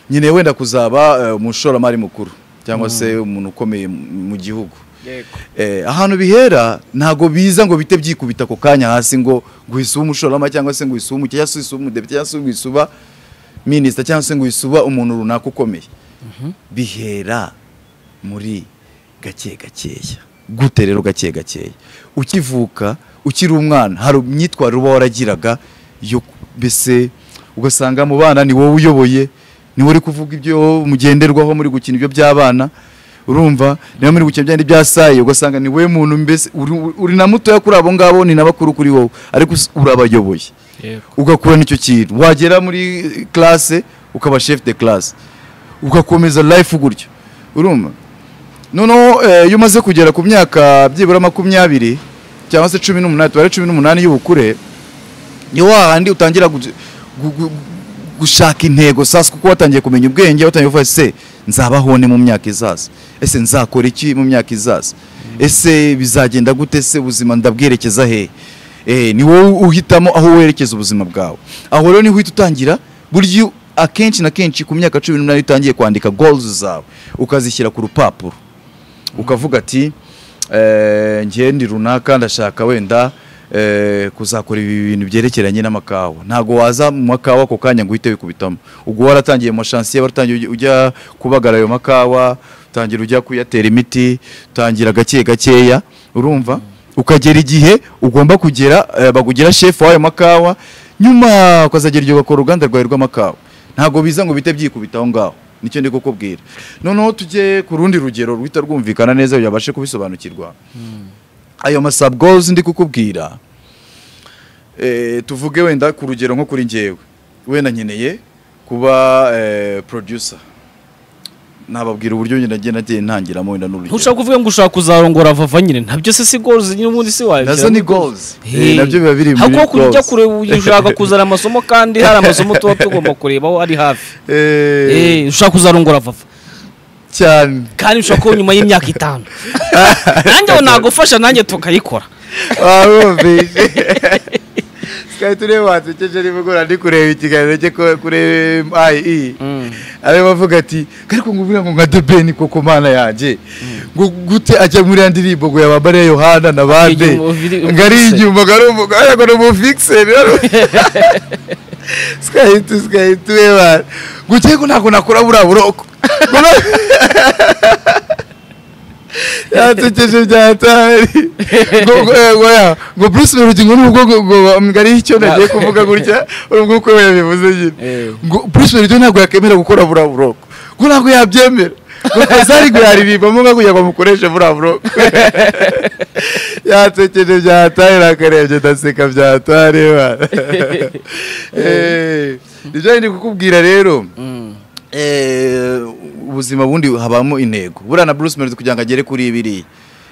nkeneye wenda kuzaba eh, umushoramari mukuru cyangwa se umuntu ukomeye mu- mu gihugu Eh, ahantu bihera ntago biza ngo bite byikubita ako kanya hasi ngo ngo isuba umushorama cyangwa se ngo isuba umukiriya cyangwa se isuba umudepite cyangwa se ngo isuba minisita cyangwa se ngo isuba umuntu runaka ukomeye bihera muri gake gakeya gute rero gake gakeya ukivuka ukiri umwana hari imyitwarire uba waragiraga yo mbese ugasanga mu bana ni wowe uyoboye ni wowe uri kuvuga ibyo mugenderwaho muri gukina ibyo by'abana urumva niba muri gukina byandi bya sayi ugasanga ni wowe muntu mbese uri- uri na mutoya kuri abo ngabo ni na bakuru kuri wowe ariko us- urabayoboye yego ugakurana icyo kintu wagera muri classe ukaba chef de classe ugakomeza life gutyo urumva noneho eh, iyo umaze kugera ku myaka byibura makumyabiri cyangwa se cumi n'umunani tubare cumi n'umunani y'ubukure ni wa handi utangira gu- gu- gu- gushaka intego sasa kuko watangiye kumenya ubwenge watangiye kuvuga ati, se nzabaho ne mu myaka izaza ese nzakora iki mu myaka izaza ese bizagenda gute se ubuzima ndabwerekeza hehe Eh, ni wowe uhitamo aho werekeza ubuzima bwawe aho rero niho uhita utangira buryo akenshi na kenshi ku myaka cumi n'umunani utangiye kwandika goals zawe ukazishyira ku rupapuro ukavuga ati eh, njye ndi runaka ndashaka wenda eh, kuzakora ibi bintu byerekeranye n'amakawa ntabwo waza mu makawa ako kanya ngo uhite wikubitamo ubwo waratangiye amashansiye waratangiye ujya- ujya kubagara ayo makawa utangira ujya kuyatera imiti utangira gake gakeya urumva ukagera igihe ugomba kugera eh, bagugira shefu w'ayo makawa nyuma ukazagera igihe ugakora uruganda rwawe rw'amakawa ntabwo biza ngo bite byikubita aho ngaho nicyo ndi kukubwira noneho tujye ku rundi rugero ruhita rwumvikana neza kugira ngo babashe kubisobanukirwa ayo masabgozi ndi kukubwira eh, tuvuge wenda ku rugero nko kuri njyewe wenda nkeneye kuba eh, producer nababwira uburyo njye nagenda ngiye ntangiramo wenda n'urugero ntushaka kuvuga ngo ushaka kuzarongora vava nyine ntabyo se si goals nyine ubundi si wawe nazo ni goals Eh, nabyo biba biri muri ahubwo kujya ujya goals kure ushaka kuzana amasomo kandi hari amasomo tuba tugomba kureba aho ari hafi Eh, Eh, ushaka kuzarongora vava cyane kandi ushobora kuba nyuma y'imyaka itanu nanjye aho nagufasha nanjye tukayikora warumvise twari tureba wasekeje nimugora ndi kureba ikiganiro cye ko- kuri ayi arimo avuga ati ariko ngo uvuga ngo nka debeni koko mana yanjye ngo gute ajya muri ya ndirimbo ngo yaba mariya yohana na bande Akigira umuviri- ngo ari umufikiseri. inyuma ngo ari umugore ngo ni umufikiseri twahita twahita ureba ngo ugiye ngo ntabwo nakora buriya buroko Ngo na- yatekeje bya tari ngo ngo- eh, ngo ya- ngo Bruce Melody ngo nubwo ngo ngo ngo ari icyo nagiye kuvuga gutya urumva uko we yabivuze nyine Eh. ngo Bruce Melody ntabwo yakemera gukora buriya buroko ngo ntabwo yabyemera ngo Fazari ngo yaririmbamo nka kugira ngo amukoreshe buriya buroko yatekeje bya tari nakarebye ndaseka bya tari bana Eh, ibyo ndi kukubwira rero Eh, ubuzima bundi habamo intego buriya na bruce melody kugira ngo agere kuri biriya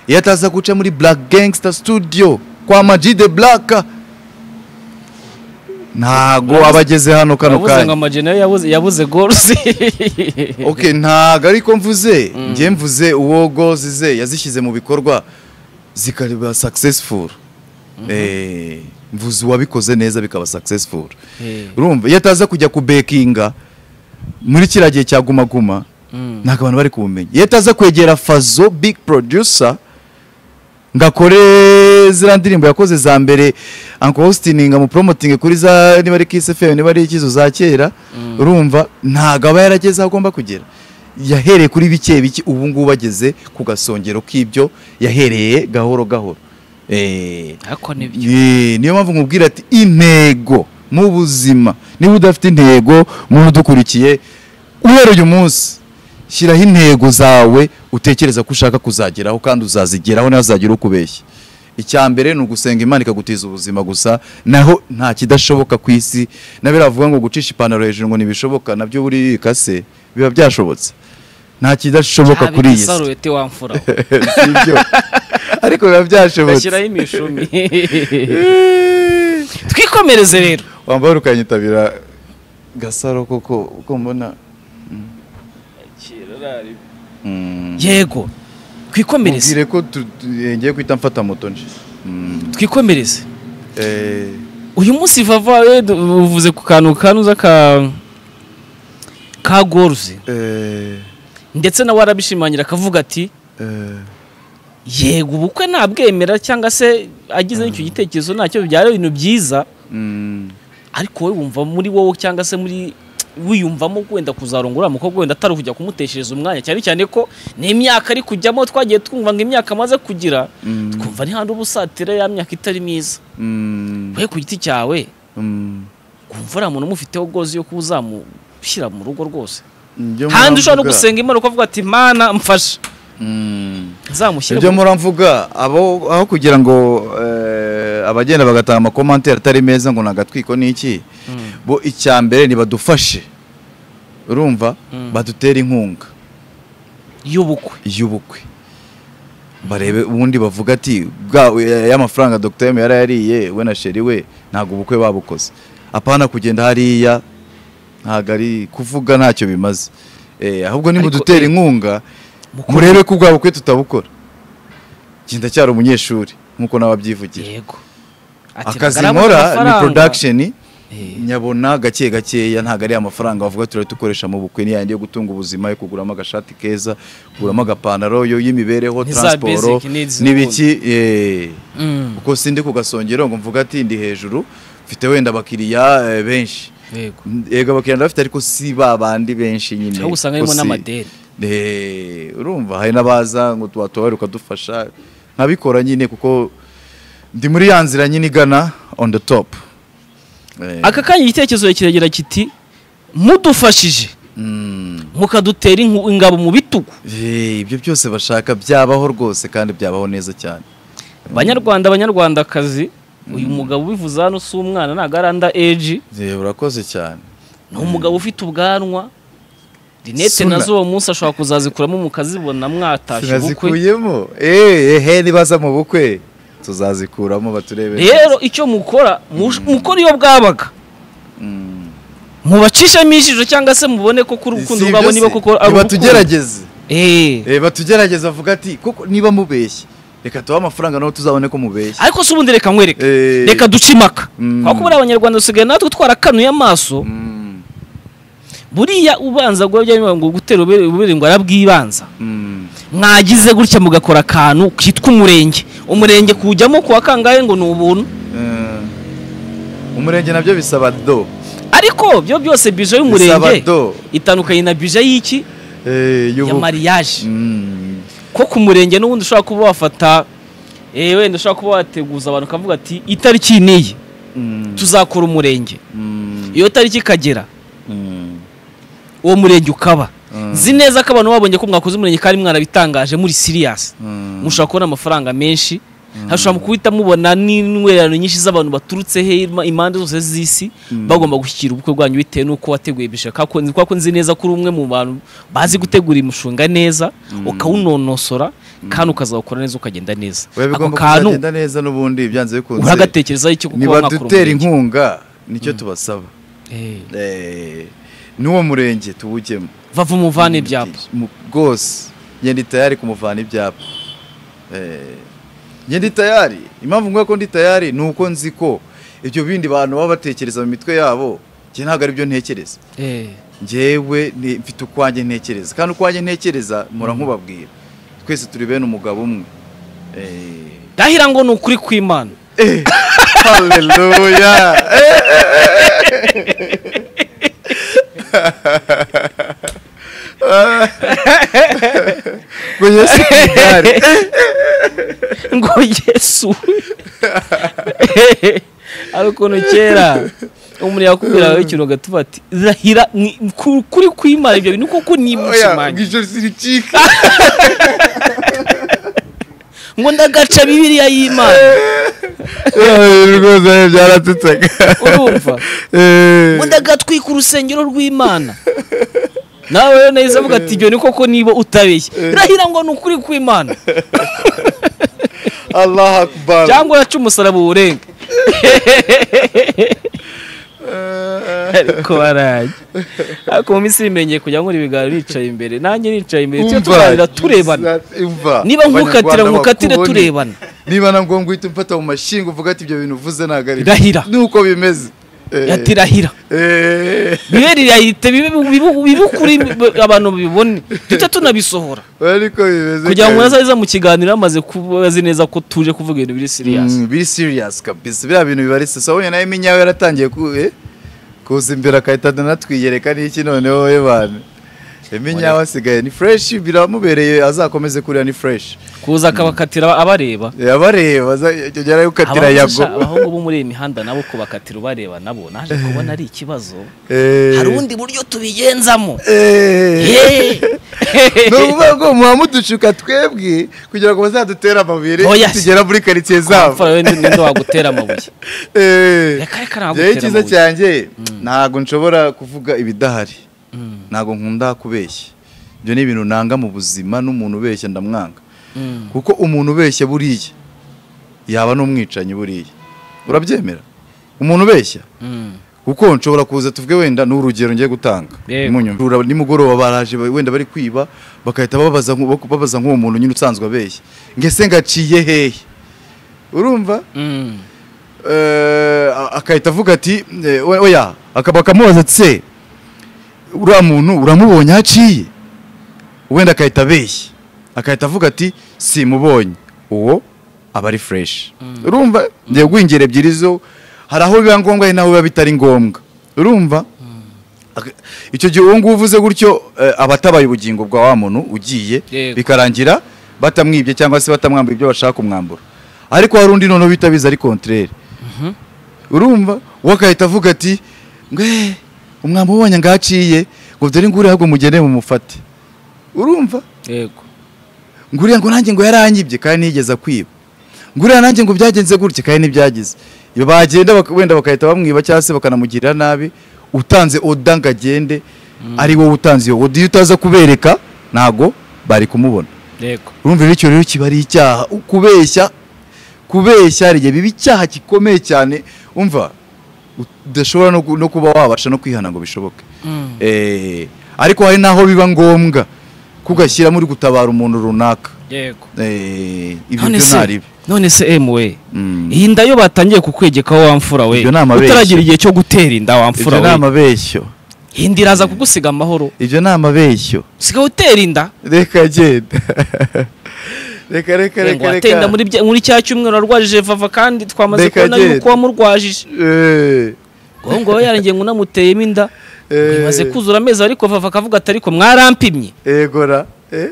iyo ataza guca muri black gangster studio kwa maji de black ntago aba ageze hano kano yabuze ngo kanya amajeri nayo yabuze- yabuze goals okay ntago ariko mvuze njye mvuze uwo gozi ze yazishyize mu bikorwa zikaba successful Eh, mvuze uwabikoze neza bikaba successful Eh, urumva iyo ataza kujya kubekinga muri kiriya gihe cya guma guma mm. ntabwo abantu bari kumumenya iyo ataza kwegera fazo big producer ngo akore ziriya ndirimbo yakoze za mbere uncle austin ngo amupromotinge kuri za niba ari kiss fm niba ari ikizo za kera urumva ntabwo aba yarageze aho agomba kugera yahereye kuri bike bike ubu ngubu ageze ku gasongero k'ibyo yahereye gahoro gahoro Eh, ariko nibyo Eh, niyo mpamvu nkubwira ati intego mu buzima niba udafite intego muntu udukurikiye uhera uyu munsi shyiraho intego zawe utekereza ko ushaka kuzageraho kandi uzazigeraho ntazagira ukubeshya icya mbere ni ugusenga imana ikagutiza ubuzima gusa naho nta kidashoboka ku isi na biravuga ngo gucisha ipantaro hejuru ngo ntibishoboka nabyo buri bikase biba byashobotse nta kidashoboka kuri iyi si sarurete wamfura Sibyo. ariko biba byashobotse gashyiraho imishumi twikomereze rero wambaye ukanyitabira gasaro koko uko mbona Mm. yego twikomereze mubwire ko tu- tu- eh, ngiye kwita mfata moto nje Mm. twikomereze Eh, uyu munsi vava eh, du- uvuze ku kantu kanuza ka ka goruzi eh, ndetse nawe arabishimangira akavuga ati eh, yego ubukwe nabwemera cyangwa se agize n'icyo gitekerezo ntacyo bibyara ibintu byiza mm. ariko wowe wumva muri wowe cyangwa se muri wiyumvamo wenda kuzarongora uriya mukobwa wenda atari ukujya kumuteshereza umwanya cyane cyane ko n'imyaka ari kujyamo twagiye twumva ngo imyaka amaze kugira Mm. twumva ni handi uba usatira ya myaka itari myiza Mm. we ku giti cyawe Mm. kumva uriya muntu umufiteho gozi yo kuba uzamushyira mu rugo rwose Ibyo handi ushobora no muramvuga- gusenga imana ukavuga ati mana mfasha Mm. nzamushyire ibyo mu- muramvuga abo aho kugira ngo eh, abagenda bagataha amakomantere atari meza ngo nagatwiko n'iki bo icya mbere nibadufashe urumva Mm. badutere inkunga y'ubukwe y'ubukwe barebe ubundi bavuga ati bwa ya- y'amafaranga Dr. M yari yariye we na sheri we ntabwo ubukwe babukoze apana kugenda hariya ntabwo ari kuvuga ntacyo bimaze Eh, ahubwo Ariko, nimudutera eh, inkunga mukuru- murebe ko ubwa bukwe tutabukora njye ndacyari umunyeshuri nk'uko nawe abyivugira yego Ati, akazi "Nagaramu nkora ni amafaranga." production nyabona gake gakeya ntabwo ari amafaranga bavuga turari dukoresha mu bukwe ni yandi yo gutunga ubuzima yo kuguramo agashati keza kuguramo agapantaro yo y'imibereho Ni za transport basic needs n'ibiki eh, Mm. kuko sindi ku gasongero ngo mvuga ati ndi hejuru mfite wenda abakiriya eh, benshi yego yego abakiriya ndabafite ariko si ba bandi benshi nyine cyangwa usanga harimo Ko si- n'amadeni Eh, urumva hari n'abaza ngo watubare ukadufasha nkabikora nyine kuko ndi muri ya nzira nyine igana on the top Eh, aka kanya igitekerezo kiragira kiti mudufashije mm. mukadutera inku- ingabo mu bitugu Eh, ibyo byose bashaka byabaho rwose kandi byabaho neza cyane banyarwanda banyarwandakazi uyu mugabo ubivuze hano si umwana ntabwo ari anda eji Eh, urakoze cyane ni umugabo ufite ubwanwa rinete Suna. nazo uwo munsi ashobora kuzazikuramo mukazibona mwatashye ubukwe tunazikuyemo Eh, ehe nibaza mu bukwe tuzazikuramo baturebe rero icyo mukora mush- mukora iyo bwabaga Mm. mubacishemo ijisho cyangwa se mubone ko kuri Si urukundo ibyo rwabo se, niba koko ari urukundo nibatugerageze Eh. Eh, batugerageze avuga ati kuko niba mubeshye reka tubahe amafaranga nawe tuzabone ko mubeshye ariko se ubundi reka nkwereke Eh. reka duce imaka Mm. kuko buriya abanyarwanda dusigaye natwe twarakanuye amaso Mm, buriya ubanza guha bya ngo gutera ububiri ngo arabwibanza mm, mwagize gutya mugakora akantu kitwa umurenge umurenge kuwujyamo kuwa kangahe ngo ni ubuntu eh. umurenge nabyo bisaba do ariko byo byose bije y'umurenge Bisaba do. itandukanye na bije y'iki Eh, ya y'ubu- mariage Mm, ko ku murenge n'ubundi ushobora kuba wafata eh, wenda ushobora kuba wateguza abantu ukavuga ati itariki niyi mm, tuzakora umurenge mm, iyo tariki ikagera mm. uwo murenge ukaba Mm. nzi neza ko abantu babonye ko mwakoze umurenge kandi mwarabitangaje muri siriyasi Mm. mushobora kubona amafaranga menshi hashobora guhita mubona n'intwererano nyinshi z'abantu baturutse he ima- impande zose z'isi bagomba gushyikira ubukwe bwanyu bitewe n'uko wateguye bishaka Kako- kuko ko nzi neza ko uri umwe mu bantu bazi gutegura imushinga neza ukawunonosora kandi ukazawukora neza ukagenda neza Oya, ako bigomba kantu kuzagenda neza n'ubundi byanze bikunze uragatekerezaho icyo kuko waba mwakora nibadutera umurenge. inkunga nicyo tubasaba Eh, Eh, n'uwo murenge tuwujyemo bava umuvane ibyapa Mu- rwose njye ndi tayari kumuvana ibyapa Eh, njye ndi tayari impamvu nguye ko ndi tayari ni uko nzi ko ibyo bindi bantu baba batekereza mu mitwe yabo njye ntabwo ari byo ntekereza Eh, njyewe ni- mfite ukwanjye ntekereza kandi ukwanjye ntekereza mpora nkubabwira twese turi bene umugabo umwe Eh, ndahira ngo ni ukuri kw'imana haleluya Eh, ngo yesu ku igare ngo yesu hari ukuntu kera umuntu yakubwiraga ikintu ugatuba ati rahira ni- ku- kuri kwimara ibyo bintu kuko oya ni ngo imukimanyi ijoro ziricike ngo ndagaca bibiliya y'imana rwose byaratutsaga urumva ngo ndagatwika urusengero rw'imana nawe rero nahise avuga ati ibyo ni koko niba utabeshye rahira ngo ni ukuri kw'imana allah akbar cyangwa uraca umusaraba uwurenge ariko barajya ariko mu minsi imenyeye kujya nkora ibiganiro bicaye imbere nanjye nicaye imbere tujye tuganira turebana Niba nkukatira, nkukatire turebana. niba na ngombwa uhita umfata mu mashinga uvuga ati ibyo bintu uvuze ntabwo ari Irahira. nuko bimeze Eh, ati rahira eh, bibe rirahite bibe bibe- bibe ukuri b- abantu bibone tujya tunabisohora ariko bimeze kugira ngo kabisa. nazaza mu kiganiro bamaze kubazi neza ko tuje kuvuga ibintu biri siriyasi Mm, biri serious kabisa biriya bintu bibaritse sabonye nawe iminyawe yaratangiye ku eh, kuza imbere akahita anatwiyereka n'iki noneho we bana iminyawe asigaye ni fresh biramubereye azakomeze kurira ni fresh kuza akabakatira abareba abareba azajya yukatira Abahungu- yago abahungu bo muri iyi mihanda nabo kubakatira ubareba nabo naje kubona ari ikibazo Eh, hari ubundi buryo tubigenzamo eh. Hey! ni ukuvuga ngo muba mudushuka twebwe kugira ngo bazadutere amabere Oya se. tugera muri karitsiye zabo Amfura we ni- ninde wagutera amabuye Eh. Reka reka ntabwo Njyewe utera icyiza amabuye. cyanjye ntabwo nshobora kuvuga ibidahari ntabwo nkunda kubeshya ibyo ni ibintu nanga mu buzima n'umuntu ubeshya ndamwanga Mm. kuko umuntu ubeshya buriya yaba n'umwicanyi buriya urabyemera umuntu ubeshya Mm. kuko nshobora kuza tuvuge wenda ni urugero ngiye gutanga Yego. munyura nimugoroba baraje ba- wenda bari kwiba bagahita babaza nku- bak- babaza nk'uwo muntu nyine usanzwe abeshya ngese ngaciye hehe urumva Mm. eh, akahita avuga ati eh, we- oya akaba akamubaza ati se uriya muntu uramubonye aho aciye wenda akahita abeshya akahita avuga ati simubonye uwo aba ari fureshi urumva ngiye guhingira ebyiri zo hari aho biba ngombwa hari n'aho biba bitari ngombwa urumva Ak- icyo gihe uwo nguwo uvuze gutyo eh, aba atabaye ubugingo bwa wa muntu ugiye Yego. bikarangira batamwibye cyangwa se batamwambura ibyo bashaka kumwambura ariko hari undi noneho bita biza ari kontrere urumva we agahita avuga ati ngwe umwambi ubonye ngaho aciye ngo dore nguriya ahubwo mugende mumufate urumva yego nguriya ngo nanjye ngo yaranyibye kandi ntiyigeze akwiba nguriya nanjye ngo byagenze gutya kandi ntibyagize iyo bagenda bak- wenda bagahita bamwiba cyangwa se bakanamugirira nabi utanze oda ngo agende ari wowe utanze iyo oda iyo utaza kubereka ntago bari kumubona yego urumva rero icyo rero kiba ari icyaha kubeshya kubeshya hari igihe biba icyaha gikomeye cyane umva udashobora no ku- no kuba wabasha no kwihana ngo bishoboke Eh, ariko hari n'aho biba ngombwa ko ugashyiramo uri gutabara umuntu runaka yego Eh, ibyo none byo se ntaribi none se emwe Mm. iyi nda yo batangiye kukwegekaho wamfura we Ibyo ni amabeshya. utaragira igihe cyo gutera inda ibyo wamfura ni we amabeshyo iyi nda iraza kugusiga amahoro ibyo ni amabeshyo usigaye utera inda reka genda reka reka Eh, ngo reka watera inda reka muri bya- muri cya cyumweru warwarije vava kandi twamaze Reka kubona yuko genda. wamurwajije Eh, ngo ngo yarangiye ngo unamuteyemo inda eh, imaze kuzura amezi ariko vava akavuga ati ariko mwarampimye egora eh?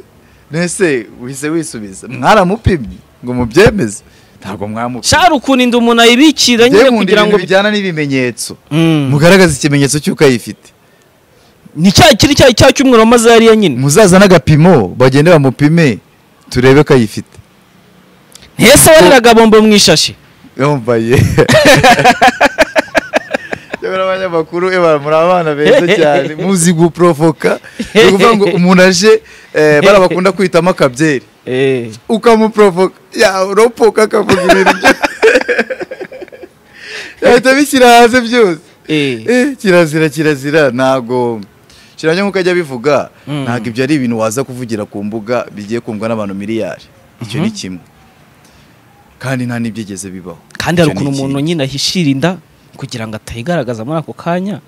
nese wise wisubiza mwaramupimye ngo mubyemeze ntabwo mwamupimye shara ukuntu inda umuntu ayibikira nyine Byemunda kugira ngo ibintu bijyana n'ibimenyetso Mm. mugaragaza ikimenyetso cy'uko ayifite ni cya kiri cya cya cyumweru wamaze yariya nyine muzaza n'agapimo bagende bamupime turebe ko ayifite ntese wariraga bombo mu ishashi yambaye Nyamara abanyamakuru eh, bara- muri abana beza cyane muzi guporovoka ni ukuvuga ngo umuntu aje eh, bara bakunda kwitamo akabyeri ukamuporovoka yaropoka akavuga ibintu byose yahita bishyira hanze byose Eh. Eh, kirazira kirazira ntago kiranye nk'uko ajya bivuga ntabwo ibyo ari ibintu waza kuvugira ku mbuga bigiye kumvwa n'abantu miliyari icyo ni kimwe kandi nta n'ibyigeze bibaho kandi hari Icyo ni ukuntu umuntu ikindi. nyine ahishira inda kugira ngo atayigaragaza muri ako kanya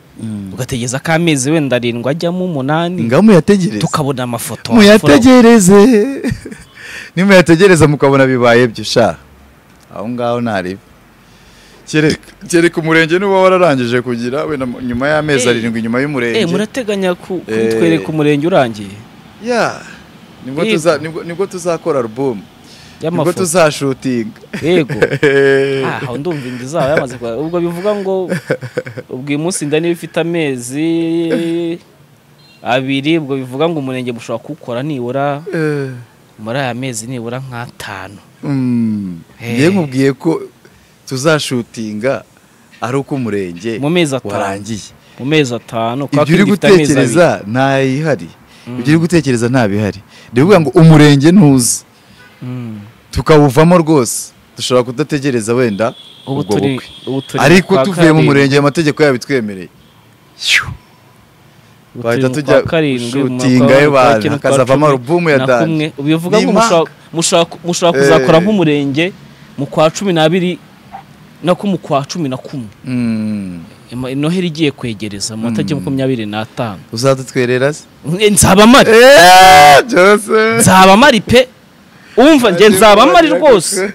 ugategereza ko amezi wenda arindwi ajyamo umunani nga muyategereze tukabona amafoto wamfura we. muyategereze nimuyategereza mukabona bibaye byo sha aho ngaho ntaribi kereka kereka umurenge n'uba wararangije kugira wenda mu- nyuma y'amezi Eh. arindwi nyuma y'umurenge Eh, murateganya ku- Eh. kutwereka umurenge urangiye ya nibwo Yego. tuza- nibwo- nibwo tuzakora alubumu nibwo y'amafoto tuzashutinga yego aho ndumva inda zabo yamaze kwa ubwo bivuga ngo ubwo uyu munsi inda niba ifite amezi abiri ubwo bivuga ngo umurenge mushobora kuwukora nibura Eh, muri aya mezi nibura nk'atanu mm, Eh. njye nkubwiye ko tuzashutinga ari uko umurenge mu mezi atanu warangiye mu mezi atanu kwa ibyo uri kindi ifite amezi abiri. gutekereza ntayihari ibyo uri gutekereza nta bihari ndavuga ngo umurenge ntuzi Mm. tukawuvamo rwose dushobora kudategereza wenda ubu ubwo turi bukwe ubu turi ariko kwa tuvuye mu karindwi. murenge amategeko yabitwemereye Ubu turi bahita mu tujya kwa karindwi, mu gushutinga kwa- kwa abantu kine, kwa hakazavamo cumi alubumu ya na dani kumwe. Ubu bivuga Ni ngo impaka. mushobora- mushobora- mushobora Eh. kuzakora nk'umurenge mu kwa cumi n'abiri no ku mu kwa cumi na kumwe Mm. Ima- noheri igiye kwegereza mu matariki makumyabiri n'atanu uzadutwerera se Eh, nzaba mari Eh, byose nzaba mari pe umva njye nzaba mari rwose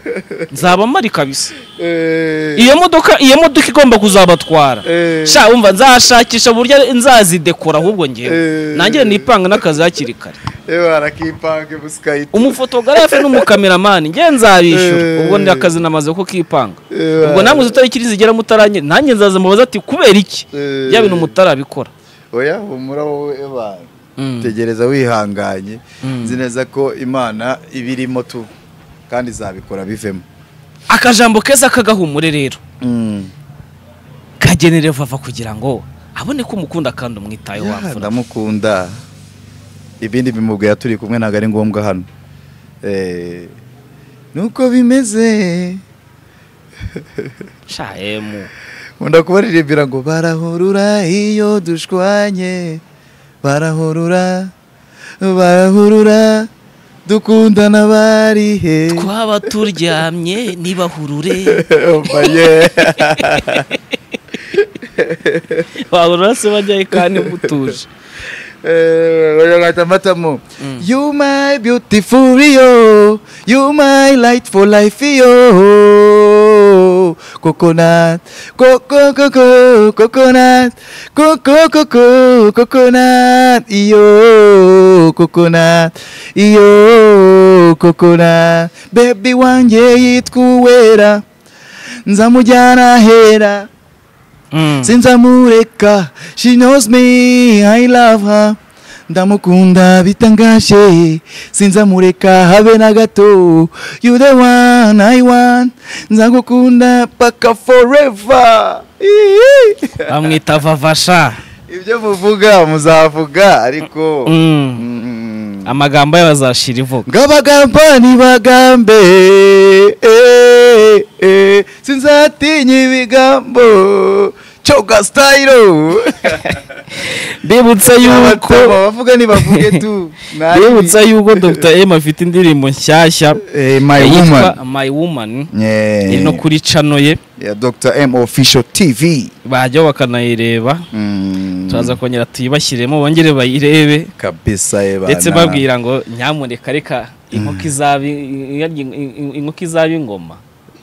nzaba mari kabisa Eh, iyo modoka iyo modoka igomba kuzabatwara Eh. sha umva nzashakisha uburyo nzazidekora ahubwo ngewe Eh. nanjye nipanga n'akazi hakiri kare yewe harakipange busikayiti umufotogarafe n'umukameramani ngewe nzabishyura Eh. ubwo ndi akazi namaze ko kipanga Eh, ubwo namwe itariki nizigera mutaranye nanjye nzaza mubaza ati kubera iki Eh. bya bintu mutarabikora oya humura wowe ebana Mm. tegereza wihanganye nzi neza ko imana iba irimo tu kandi izabikora bivemo akajambo keza kagahumure rero kagenere vava kugira ngo abone ko umukunda kandi umwitayeho Ya, wamfura ndamukunda ibindi bimubwira turi kumwe ntabwo ari ngombwa hano Eh, nuko bimeze sha emu nkunda kubaririmbira ngo barahurura iyo dushwanye barahurura barahurura dukundana bari he twaba turyamye ntibahurure Obaye. wabona se bajyayo kandi mutuje Eh, oya ngata amatamo you my beautiful yo you my light for life yo coconut coco coco coconut coco coco coconut iyo coconut iyo coconut baby wanjye yitwa uwera nzamujyana hera sinzamureka she knows me i love her ndamukunda bitangaje sinzamureka habe na gato you the one i want nzagukunda paka forever Ihi. bamwita vavasha ibyo muvuga muzavuga ariko Mm. Mm. amagambo ye bazashira ivuga ngabagamba ntibagambe eh, eh, sinzatinya ibigambo coga style mbibutsa yuko Abatoma bavuga ntibavuge tu Nta mbibutsa bibi. yuko dr m afite indirimbo nshyashya Eh, my woman yitwa my woman Yeah. iri no kuri cano ye ya Dr. M official TV bajyaho bakanayireba Mm. turaza kongera tuyibashyiremo bongere bayirebe kabisa ye bana ndetse babwira ngo nyamuneka reka inkoko izaba in- in- in- inkoko izaba ingoma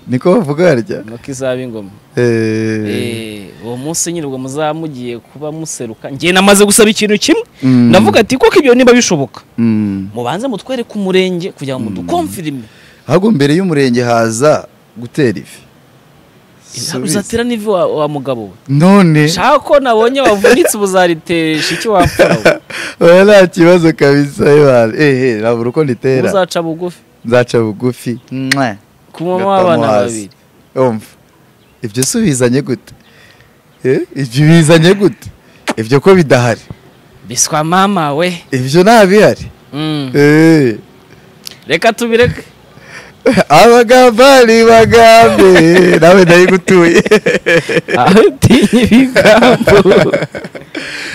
niko bavuga harya inkoko izaba ingoma Eh. Eh, uwo munsi nyine ubwo muzaba mugiye kuba museruka njye namaze gusaba ikintu kimwe Mm. ndavuga ati koko ibyo niba bishoboka Mm. mubanze mutwereke umurenge kugira ngo mudukomfirime ahubwo mbere y'umurenge haza gutera ivi Subiza. uzatera n'ivi wa, wa mugabo we none shaka ko nabonye wavunitse ubuzariteresha icyo wapfura we. oya nta kibazo kabisa ye bana ehe nabura uko nditera uzaca bugufi nzaca bugufi Mwa. kumamo Gatamo abana hasi. babiri umva ibyo si bizanye gute Eh, ibyo bizanye gute ibyo ko bidahari biswa mama we ibyo nta bihari Mm. Eh. reka tubireke abagamba ni bagambe nawe nari gutuye aho utinya ibigambo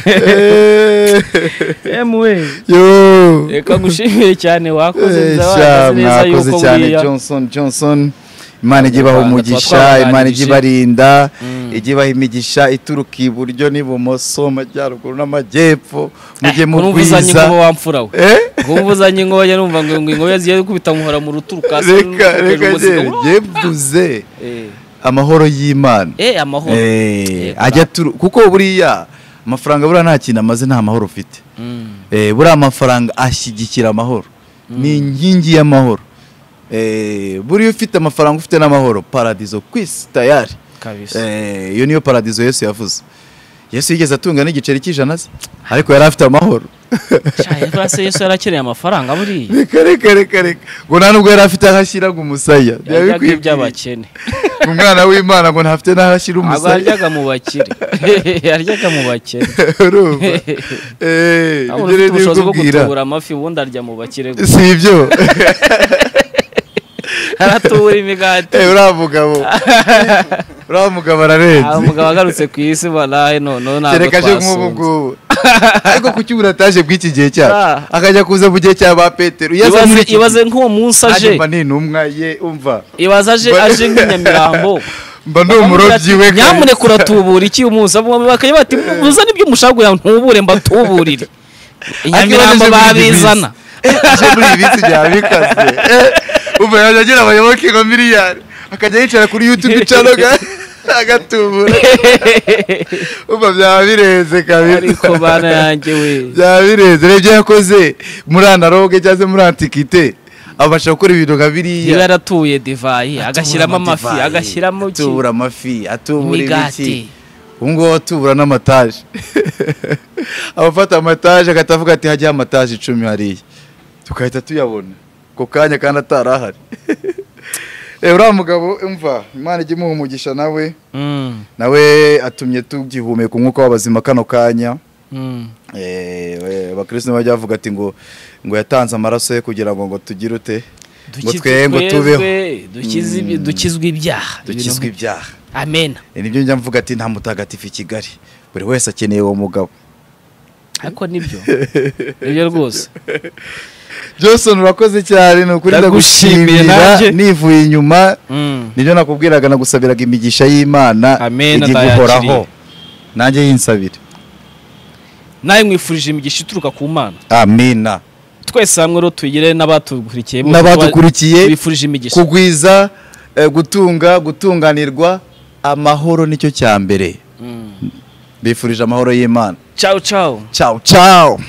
Eh, emwe yo reka gushimire cyane wakoze Eh, inzira sha, wahagaze neza mwakoze yuko cyane buriya johnson johnson imana ijye ibaha Abanyarwanda umugisha tuba imana ijye twabaganirije. ibarinda Mm. ijye ibaha imigisha ituruka iburyo n'ibumoso amajyaruguru n'amajyepfo mujye mu urumvuzanye rwiza ingobo wamfura we Eh, urumvuzanye ingobo njya numva ngo ngo ingobo zigiye gukubita muhora mu rutugu kasi reka reka njye njye mvuze amahoro y'imana eh amahoro Eh, Yego. ajya turu kuko buriya amafaranga buriya nta kintu amaze nta mahoro ufite Mm. Eh, buriya amafaranga ashyigikira amahoro ni inkingi y'amahoro Eh, buriya ufite amafaranga ufite n'amahoro paradizo ku isi tayari kabisa Eh, iyo niyo paradizo yesu yavuze yesu yigeze atunga n'igiceri cy'ijana se ariko yari afite amahoro cyane rwose yesu yarakeneye amafaranga buriya reka reka reka reka ngo nta nubwo yari afite aho ashyiraga umusaya yaryaga Ndabikubwira. iby'abakene umwana w'imana ngo ntafite n'aho ashyira ntabwo umusaya yaryaga mu bakire yaryaga mu bakire urumva Eh, ibyo ntabwo rero ufite ni ubushobozi bwo ibikubwira. gutubura amafi ubundi arya mu bakire gusa si ibyo aratubura imigati Eh, uriya mugabo uriya mugabo Ah, ararenze umugabo agarutse ku isi barahe none ntabwo kereka aje nk'ubu twasunze ngubu ariko kuki ubu nataje bw'iki gihe cyacu Ah. akajya kuza mu gihe cya ba petero iyo aza muri ibaze iki ibaze nk'uwo munsi gihe, aje nanjye mba ni intumwa ye umva ibaze aje Mba- aje nk'inyamirambo mba ni umurobyi we kabisa. nyamuneka uratubura iki umunsi Abo bakajya bati uzane ibyo mushaka kugira ngo ntubure mbatuburire Ariko iyo aje inyamirambo muri ibi babizana bisi. Eh, aje muri ibi bisi bya bikaze Eh, umva yajya agira abayoboke nka miliyari akajya yicara kuri yutubi cano agatubura umva byaba birenze kabisa ariko bana yanjye we byaba birenze rero ibyo yakoze muri analoge cyangwa se muri antikite abasha gukora ibintu nka niba biriya yaratuye divayi agashyiramo amafi Divayi, agashyiramo iki? atubura amafi atubura imigati ibiki ubu ngubu atubura n'amataje abafata amataje agahita avuga ati hajyaho amataje icumi hariya tugahita tuyabona ako kanya kandi atari ahari Eh, uriya mugabo umva imana ijya imuha umugisha nawe Mm, nawe atumye tugihumeka umwuka w'abazima kano kanya mm. Eh, we- abakristo bajya bavuga ati ngo ngo yatanze amaraso ye kugira ngo ngo tugire ute ngo Dukize- twe ngo tubeho twebwe dukize ibi- Mm. dukizwe ibyaha dukizwe Ibintu- ibyaha amen Eh, nibyo njya mvuga ati nta mutagatifu i kigali buri wese akeneye uwo mugabo ariko nibyo nibyo rwose johnson urakoze cyane ni ukuri Ndagushimiye nanjye. ndagushimira nivuye inyuma Mm. nibyo nakubwiraga nagusabiraga imigisha y'imana Amen, ijya ndayakiriye. iguhoraho nanjye yinsabire nawe mwifurije imigisha ituruka ku mana amina twese hamwe rero tuyigire n'abatugukurikiye bose n'abadukurikiye tubifurije imigisha kugwiza eh, gutunga gutunganirwa amahoro nicyo cya mbere Mm. bifurije amahoro y'imana ciao ciao ciao ciao